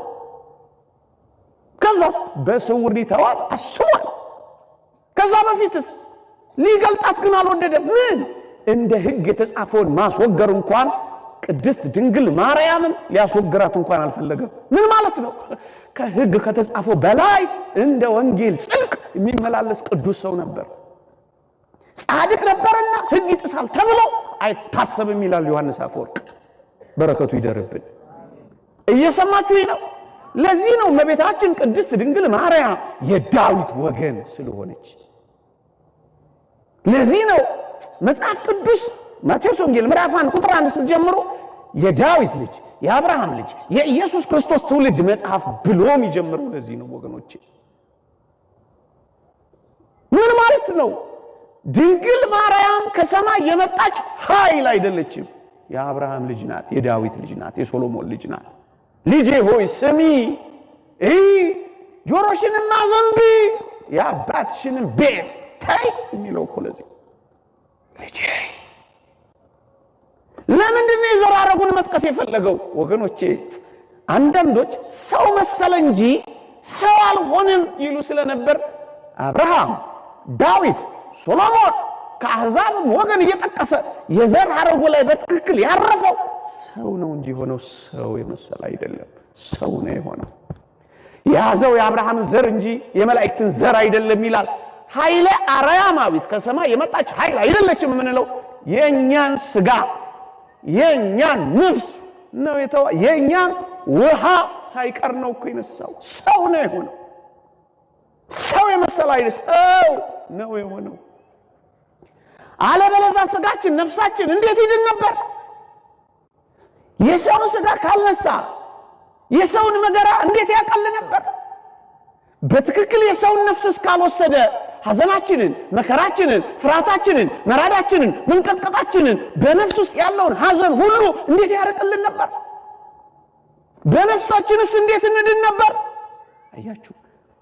A: ከዛስ በስውር ሊተዋት አስቧል። ከዛ በፊትስ ሊገልጣት ግን አልወደደም። ምን እንደ ሕግ የተጻፈውን ማስወገር እንኳን ቅድስት ድንግል ማርያምን ሊያስወግራት እንኳን አልፈለገም። ምን ማለት ነው? ከሕግ ከተጻፈው በላይ እንደ ወንጌል ጽድቅ የሚመላለስ ቅዱስ ሰው ነበር። ጻድቅ ነበርና ሕግ ይጥሳል ተብሎ አይታሰብም ይላል ዮሐንስ አፈወርቅ። በረከቱ ይደርብን። እየሰማችሁ ነው። ለዚህ ነው እመቤታችን ቅድስት ድንግል ማርያም የዳዊት ወገን ስለሆነች። ለዚህ ነው መጽሐፍ ቅዱስ ማቴዎስ ወንጌል ምዕራፍ አንድ ቁጥር አንድ ስትጀምሮ የዳዊት ልጅ የአብርሃም ልጅ የኢየሱስ ክርስቶስ ትውልድ መጽሐፍ ብሎ የሚጀምረው ለዚህ ነው ወገኖቼ። ምን ማለት ነው? ድንግል ማርያም ከሰማይ የመጣች ኃይል አይደለችም። የአብርሃም ልጅ ናት፣ የዳዊት ልጅ ናት፣ የሶሎሞን ልጅ ናት። ልጄ ሆይ ስሚ፣ ይህ ጆሮሽንም አዘንቢ፣ የአባትሽንም ቤት ታይ የሚለው እኮ ለዚህ ልጄ ለምንድን ነው የዘር ሐረጉን መጥቀስ የፈለገው? ወገኖቼ አንዳንዶች ሰው መሰለ እንጂ ሰው አልሆንም ይሉ ስለነበር አብርሃም፣ ዳዊት፣ ሶሎሞን ከአሕዛብም ወገን እየጠቀሰ የዘር ሐረጉ ላይ በትክክል ያረፈው ሰው ነው እንጂ የሆነው ሰው የመሰለ አይደለም። ሰው ነው የሆነው። የያዘው የአብርሃምን ዘር እንጂ የመላእክትን ዘር አይደለም ይላል። ኃይለ አርያማዊት ከሰማይ የመጣች ኃይል አይደለችም የምንለው የእኛን ስጋ የእኛን ነፍስ ነው የተዋ የእኛን ውሃ ሳይቀር ነው እኮ የነሳው። ሰው ነው የሆነው። ሰው የመሰለ አይደል፣ ሰው ነው የሆነው። አለበለዛ ስጋችን ነፍሳችን እንዴት ይድን ነበር? የሰውን ስጋ ካልነሳ የሰውን መገራ እንዴት ያቀል ነበር? በትክክል የሰውን ነፍስ እስካልወሰደ ሐዘናችንን፣ መከራችንን፣ ፍርሃታችንን፣ መራዳችንን፣ መንቀጥቀጣችንን በነፍስ ውስጥ ያለውን ሐዘን ሁሉ እንዴት ያርቅልን ነበር? በነፍሳችንስ እንዴት እንድን ነበር? አያችሁ፣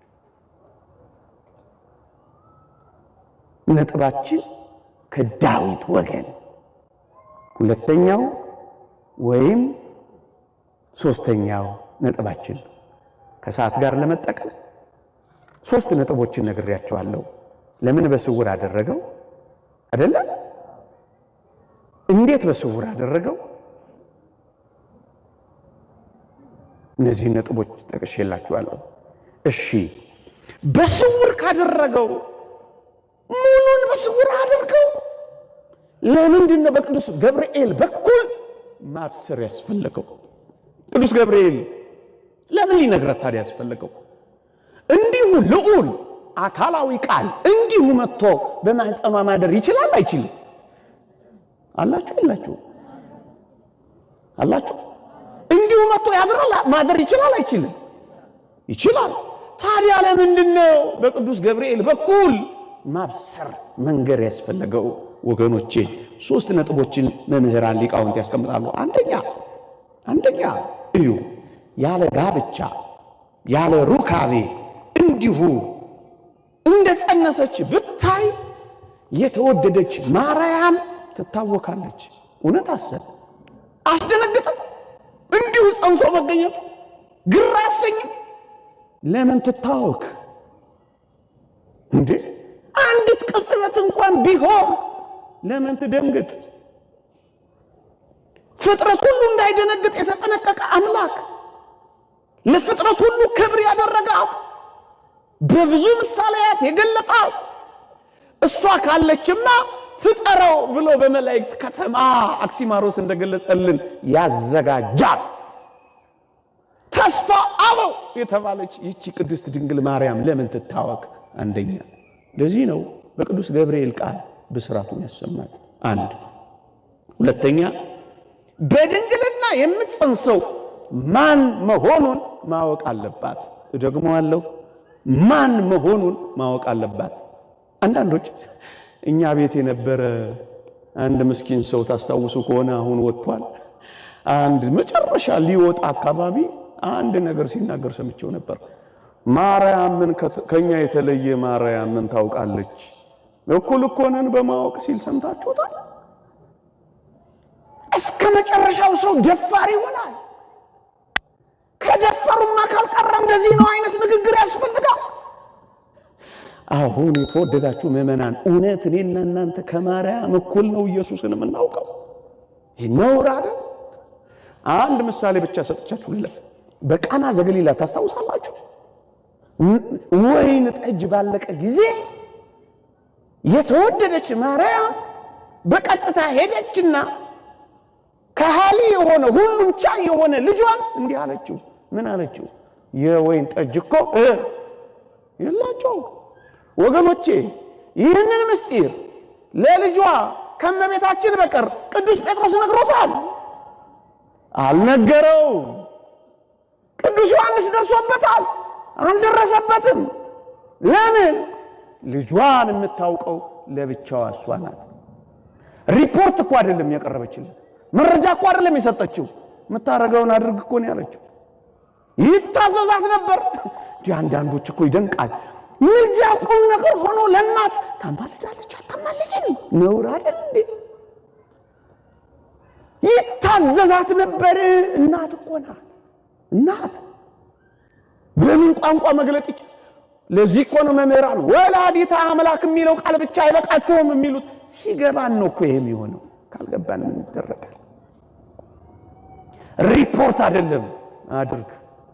A: ነጥባችን ከዳዊት ወገን ሁለተኛው ወይም ሶስተኛው ነጥባችን ከሰዓት ጋር ለመጠቀም ሶስት ነጥቦችን ነግሬያቸዋለሁ። ለምን በስውር አደረገው አይደለ? እንዴት በስውር አደረገው? እነዚህን ነጥቦች ጠቅሼላችኋለሁ። እሺ፣ በስውር ካደረገው ሙሉን በስውር አድርገው ለምንድን ነው በቅዱስ ገብርኤል በኩል ማብሰር ያስፈለገው? ቅዱስ ገብርኤል ለምን ሊነግረት ታዲያ ያስፈለገው? እንዲሁ ልዑል አካላዊ ቃል እንዲሁ መጥቶ በማህፀኗ ማደር ይችላል አይችልም? አላችሁ የላችሁ? አላችሁ? እንዲሁ መጥቶ ያድራል ማደር ይችላል አይችልም? ይችላል። ታዲያ ለምንድን ነው በቅዱስ ገብርኤል በኩል ማብሰር መንገር ያስፈለገው? ወገኖቼ ሶስት ነጥቦችን መምህራን ሊቃውንት ያስቀምጣሉ። አንደኛ አንደኛ እዩ ያለ ጋብቻ ያለ ሩካቤ እንዲሁ እንደ ጸነሰች ብታይ የተወደደች ማርያም ትታወካለች። እውነት አሰብ አስደነግጥም። እንዲሁ ጸንሶ መገኘት ግራ አያሰኝም። ለምን ትታወክ እንዴ? አንዲት ቅጽበት እንኳን ቢሆን ለምን ትደንግጥ? ፍጥረት ሁሉ እንዳይደነግጥ የተጠነቀቀ አምላክ ለፍጥረት ሁሉ ክብር ያደረጋት በብዙ ምሳሌያት የገለጣት እሷ ካለችማ ፍጠረው ብሎ በመላእክት ከተማ አክሲማሮስ እንደገለጸልን ያዘጋጃት ተስፋ አበው የተባለች ይቺ ቅድስት ድንግል ማርያም ለምን ትታወክ? አንደኛ ለዚህ ነው በቅዱስ ገብርኤል ቃል ብስራቱን ያሰማት። አንድ ሁለተኛ በድንግልና የምትጸንሰው ማን መሆኑን ማወቅ አለባት። እደግመዋለሁ፣ ማን መሆኑን ማወቅ አለባት። አንዳንዶች እኛ ቤት የነበረ አንድ ምስኪን ሰው ታስታውሱ ከሆነ አሁን ወጥቷል። አንድ መጨረሻ ሊወጣ አካባቢ አንድ ነገር ሲናገር ሰምቼው ነበር። ማርያም ምን ከኛ የተለየ ማርያም ምን ታውቃለች? እኩል እኮ ነን በማወቅ ሲል ሰምታችሁታል። እስከ መጨረሻው ሰው ደፋር ይሆናል። ከደፈሩማ ካልቀረ እንደዚህ ነው አይነት ንግግር ያስፈልጋል። አሁን የተወደዳችሁ ምዕመናን፣ እውነት እኔና እናንተ ከማርያም እኩል ነው ኢየሱስን የምናውቀው? ይህ ነውር አይደል? አንድ ምሳሌ ብቻ ሰጥቻችሁ ልለፍ። በቃና ዘገሊላ ታስታውሳላችሁ? ወይን ጠጅ ባለቀ ጊዜ የተወደደች ማርያም በቀጥታ ሄደችና ከሃሊ የሆነ ሁሉን ቻይ የሆነ ልጇን እንዲህ አለችው። ምን አለችው? የወይን ጠጅ እኮ የላቸው። ወገኖቼ ይህንን ምስጢር ለልጇ ከመቤታችን በቀር ቅዱስ ጴጥሮስ ነግሮታል? አልነገረውም። ቅዱስ ዮሐንስ ደርሶበታል? አልደረሰበትም። ለምን? ልጇን የምታውቀው ለብቻዋ እሷ ናት። ሪፖርት እኮ አይደለም ያቀረበችለት፣ መረጃ እኮ አይደለም የሰጠችው። የምታደርገውን አድርግ እኮ ነው ያለችው። ይታዘዛት ነበር። እንዲህ አንዳንዶች እኮ ይደንቃል። ምልጃ ቁም ነገር ሆኖ ለእናት ታማልዳለች አታማልድም? ነውር አይደል እንዴ? ይታዘዛት ነበር። እናት እኮ ናት። እናት በምን ቋንቋ መግለጥ ይች ለዚህ እኮ ነው መምህራን ወላዲተ አምላክ የሚለው ቃል ብቻ አይበቃቸውም የሚሉት። ሲገባን ነው እኮ ይሄ የሚሆነው። ካልገባን ምን ይደረጋል? ሪፖርት አይደለም አድርግ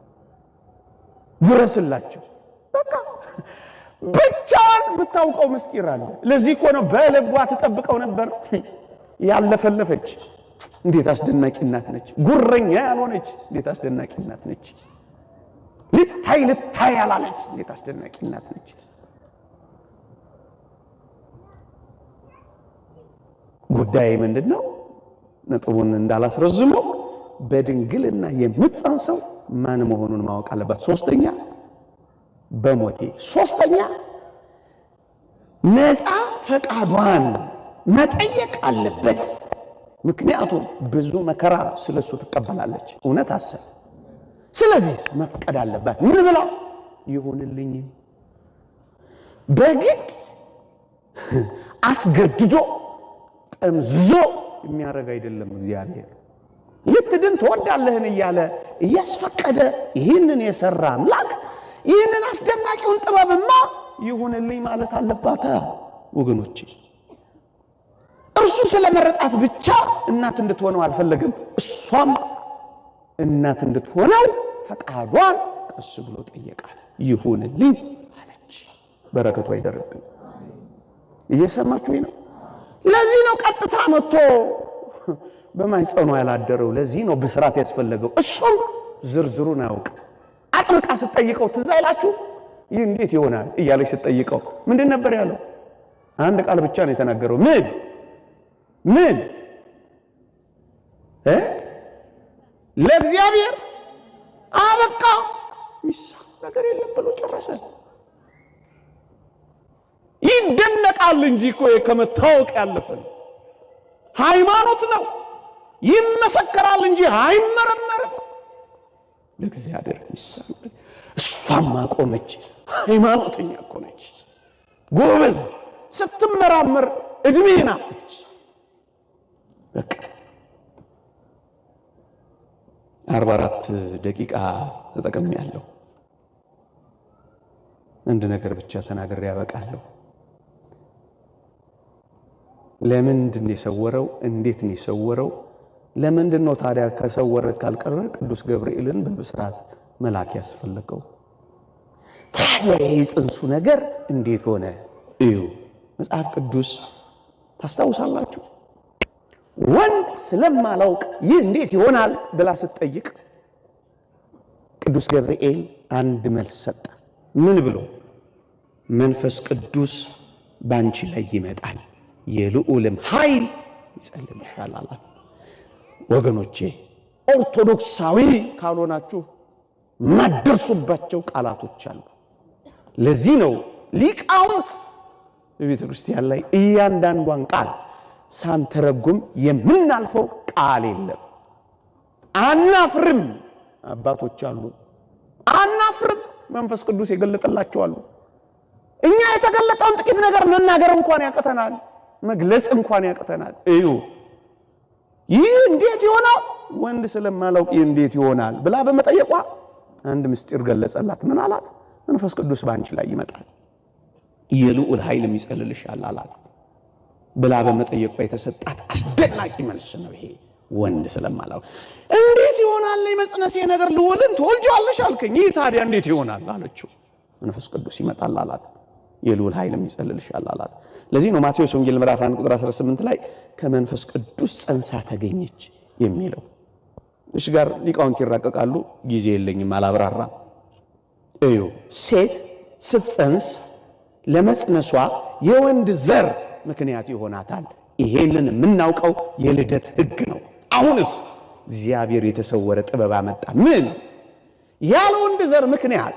A: ድረስላቸው። በቃ ብቻዋን የምታውቀው ምስጢር አለ። ለዚህ እኮ ነው በልቧ ትጠብቀው ነበር። ያለፈለፈች እንዴት አስደናቂ እናት ነች! ጉረኛ ያልሆነች እንዴት አስደናቂ እናት ነች! ልታይ ልታይ ያላለች እንዴት አስደናቂ እናት ነች! ጉዳይ ምንድን ነው? ነጥቡን እንዳላስረዝመው በድንግልና የምትጸንሰው ማን መሆኑን ማወቅ አለባት። ሶስተኛ በሞቴ ሶስተኛ ነፃ ፈቃዷን መጠየቅ አለበት። ምክንያቱም ብዙ መከራ ስለሱ ትቀበላለች። እውነት አሰብ ስለዚህ መፍቀድ አለባት። ምን ብላ ይሁንልኝ። በግድ አስገድዶ ጠምዝዞ የሚያደርግ አይደለም እግዚአብሔር። ልትድን ትወዳለህን እያለ እያስፈቀደ ይህንን የሰራ አምላክ ይህንን አስደናቂውን ጥበብማ ይሁንልኝ ማለት አለባት ወገኖቼ። እርሱ ስለመረጣት ብቻ እናት እንድትሆነው አልፈለግም። እሷም እናት እንድትሆነው ፈቃዷን ቀስ ብሎ ጠየቃት። ይሁንልኝ አለች። በረከቱ አይደርብኝ። እየሰማችሁ ነው። ለዚህ ነው ቀጥታ መጥቶ በማይጸኑ ያላደረው። ለዚህ ነው ብስራት ያስፈለገው። እሱም ዝርዝሩን አያውቅ። አጥብቃ ስትጠይቀው ትዝ አይላችሁ? ይህ እንዴት ይሆናል እያለች ስትጠይቀው ምንድን ነበር ያለው? አንድ ቃል ብቻ ነው የተናገረው። ምን ምን እ ለእግዚአብሔር አበቃ ሚሳ ነገር የለም ብሎ ጨረሰ። ይደነቃል እንጂ እኮ ከመታወቅ ያለፈ ነው። ሃይማኖት ነው። ይመሰከራል እንጂ አይመረመርም። ለእግዚአብሔር ሚሳ እሷም አቆመች። ሃይማኖተኛ እኮ ነች፣ ጎበዝ። ስትመራመር እድሜን አትፍች። በቃ አርባ አራት ደቂቃ ተጠቅሜ ያለሁ አንድ ነገር ብቻ ተናግሬ ያበቃለሁ። ለምንድን የሰወረው? እንዴት ነው የሰወረው? ለምንድን ነው ታዲያ ከሰወረ ካልቀረ ቅዱስ ገብርኤልን በብስራት መላክ ያስፈለገው? ታዲያ የጽንሱ ነገር እንዴት ሆነ? እዩ። መጽሐፍ ቅዱስ ታስታውሳላችሁ። ወንድ ስለማላውቅ ይህ እንዴት ይሆናል ብላ ስትጠይቅ ቅዱስ ገብርኤል አንድ መልስ ሰጠ። ምን ብሎ? መንፈስ ቅዱስ ባንቺ ላይ ይመጣል፣ የልዑልም ኃይል ይጸልልሻል አላት። ወገኖቼ ኦርቶዶክሳዊ ካልሆናችሁ ማደርሱባቸው ቃላቶች አሉ። ለዚህ ነው ሊቃውንት በቤተ ክርስቲያን ላይ እያንዳንዷን ቃል ሳንተረጉም የምናልፈው ቃል የለም። አናፍርም አባቶች አሉ። አናፍርም። መንፈስ ቅዱስ የገለጠላቸዋሉ። እኛ የተገለጠውን ጥቂት ነገር መናገር እንኳን ያቅተናል፣ መግለጽ እንኳን ያቅተናል። እዩ ይህ እንዴት ይሆናል? ወንድ ስለማላውቅ ይህ እንዴት ይሆናል ብላ በመጠየቋ አንድ ምስጢር ገለጸላት። ምን አላት? መንፈስ ቅዱስ በአንቺ ላይ ይመጣል፣ የልዑል ኃይል ይጸልልሻል አላት ብላ በመጠየቋ የተሰጣት አስደናቂ መልስ ነው ይሄ። ወንድ ስለማላውቅ እንዴት ይሆናል የመጽነሴ ነገር ልዑልን ትወልጂዋለሽ አልከኝ። ይህ ታዲያ እንዴት ይሆናል አለችው። መንፈስ ቅዱስ ይመጣል አላት፣ የልዑል ኃይልም ይጸልልሻል አላት። ለዚህ ነው ማቴዎስ ወንጌል ምዕራፍ 1 ቁጥር 18 ላይ ከመንፈስ ቅዱስ ጸንሳ ተገኘች የሚለው። እሺ ጋር ሊቃውንት ይራቀቃሉ። ጊዜ የለኝም አላብራራም። እዩ ሴት ስትጸንስ ለመጽነሷ የወንድ ዘር ምክንያት ይሆናታል። ይሄንን የምናውቀው የልደት ሕግ ነው። አሁንስ እግዚአብሔር የተሰወረ ጥበብ አመጣ። ምን ያለ ወንድ ዘር ምክንያት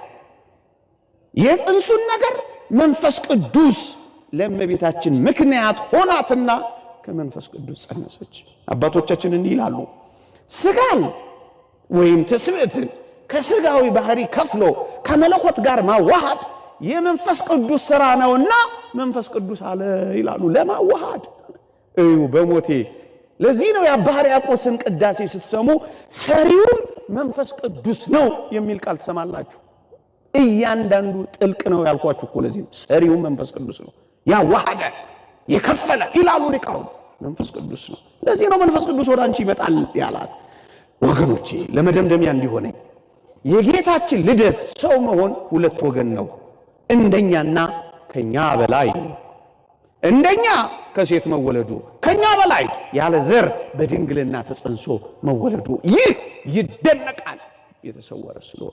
A: የጽንሱን ነገር መንፈስ ቅዱስ ለእመቤታችን ምክንያት ሆናትና ከመንፈስ ቅዱስ ጸነሰች። አባቶቻችን እንዲህ ይላሉ፣ ስጋን ወይም ትስብእትን ከስጋዊ ባህሪ ከፍሎ ከመለኮት ጋር ማዋሃድ የመንፈስ ቅዱስ ሥራ ነውና መንፈስ ቅዱስ አለ ይላሉ። ለማዋሃድ እዩ በሞቴ ለዚህ ነው የአባ ሕርያቆስን ቅዳሴ ስትሰሙ ሰሪውም መንፈስ ቅዱስ ነው የሚል ቃል ትሰማላችሁ። እያንዳንዱ ጥልቅ ነው ያልኳችሁ እኮ ለዚህ ነው። ሰሪውም መንፈስ ቅዱስ ነው፣ ያዋሃደ የከፈለ ይላሉ ሊቃውንት። መንፈስ ቅዱስ ነው። ለዚህ ነው መንፈስ ቅዱስ ወደ አንቺ ይመጣል ያላት። ወገኖቼ ለመደምደሚያ እንዲሆነኝ የጌታችን ልደት ሰው መሆን ሁለት ወገን ነው። እንደኛና ከኛ በላይ እንደኛ ከሴት መወለዱ ከኛ በላይ ያለ ዘር በድንግልና ተጸንሶ መወለዱ ይህ ይደነቃል። የተሰወረ ስለሆነ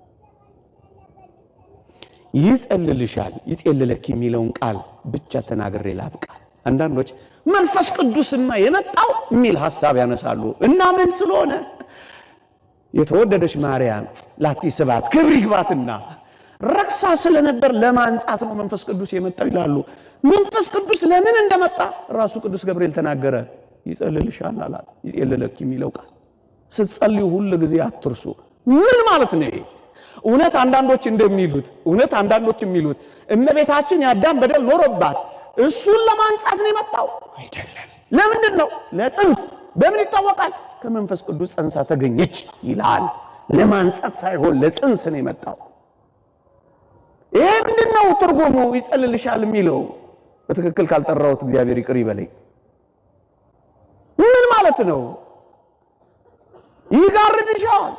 A: ይጸልልሻል፣ ይጸልለክ የሚለውን ቃል ብቻ ተናግሬ ላብቃል። አንዳንዶች መንፈስ ቅዱስማ የመጣው የሚል ሐሳብ ያነሳሉ እና ምን ስለሆነ የተወደደች ማርያም ላቲ ስባት ክብር ይግባትና ረክሳ ስለነበር ለማንጻት ነው መንፈስ ቅዱስ የመጣው ይላሉ። መንፈስ ቅዱስ ለምን እንደመጣ ራሱ ቅዱስ ገብርኤል ተናገረ። ይጸልልሻል አላት። ይጸልለክ የሚለው ቃል ስትጸልዩ ሁል ጊዜ አትርሱ። ምን ማለት ነው ይሄ? እውነት አንዳንዶች እንደሚሉት እውነት አንዳንዶች የሚሉት እመቤታችን የአዳም በደል ኖሮባት እሱን ለማንጻት ነው የመጣው አይደለም። ለምንድን ነው? ለጽንስ በምን ይታወቃል? ከመንፈስ ቅዱስ ጸንሳ ተገኘች ይላል። ለማንጻት ሳይሆን ለጽንስ ነው የመጣው። ይሄ ምንድን ነው ትርጉሙ? ይጸልልሻል የሚለው በትክክል ካልጠራሁት እግዚአብሔር ይቅር ይበለኝ። ምን ማለት ነው? ይጋርድሻል፣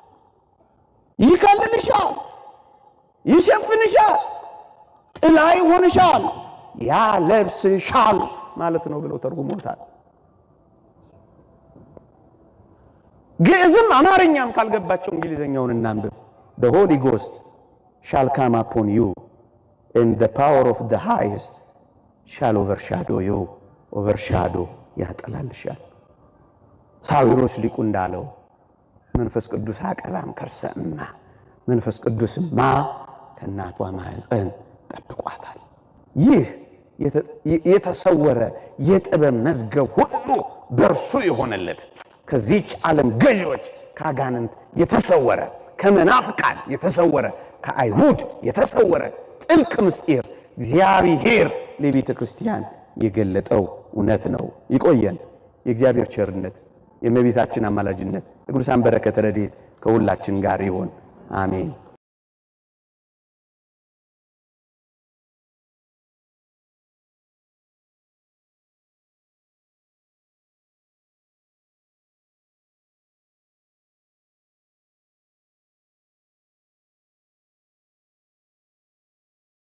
A: ይከልልሻል፣ ይሸፍንሻል፣ ጥላ ይሆንሻል፣ ያለብስሻል ማለት ነው ብለው ተርጉሞታል። ግዕዝም አማርኛም ካልገባቸው እንግሊዘኛውን እናንብብ። the holy ghost shall come upon you and the power of the highest shall overshadow you overshadow ያጠላልሻል። ሳዊሮስ ሊቁ እንዳለው መንፈስ ቅዱስ አቀባም ከርሰማ መንፈስ ቅዱስማ ከእናቷ ማኅፀን ጠብቋታል። ይህ የተሰወረ የጥበብ መዝገብ ሁሉ በእርሱ የሆነለት ከዚች ዓለም ገዢዎች ከአጋንንት የተሰወረ ከመናፍቃን የተሰወረ ከአይሁድ የተሰወረ ጥልቅ ምስጢር እግዚአብሔር ለቤተ ክርስቲያን የገለጠው እውነት ነው። ይቆየን። የእግዚአብሔር ቸርነት፣ የእመቤታችን አማላጅነት፣ የቅዱሳን በረከት ረድኤት ከሁላችን ጋር ይሆን። አሜን።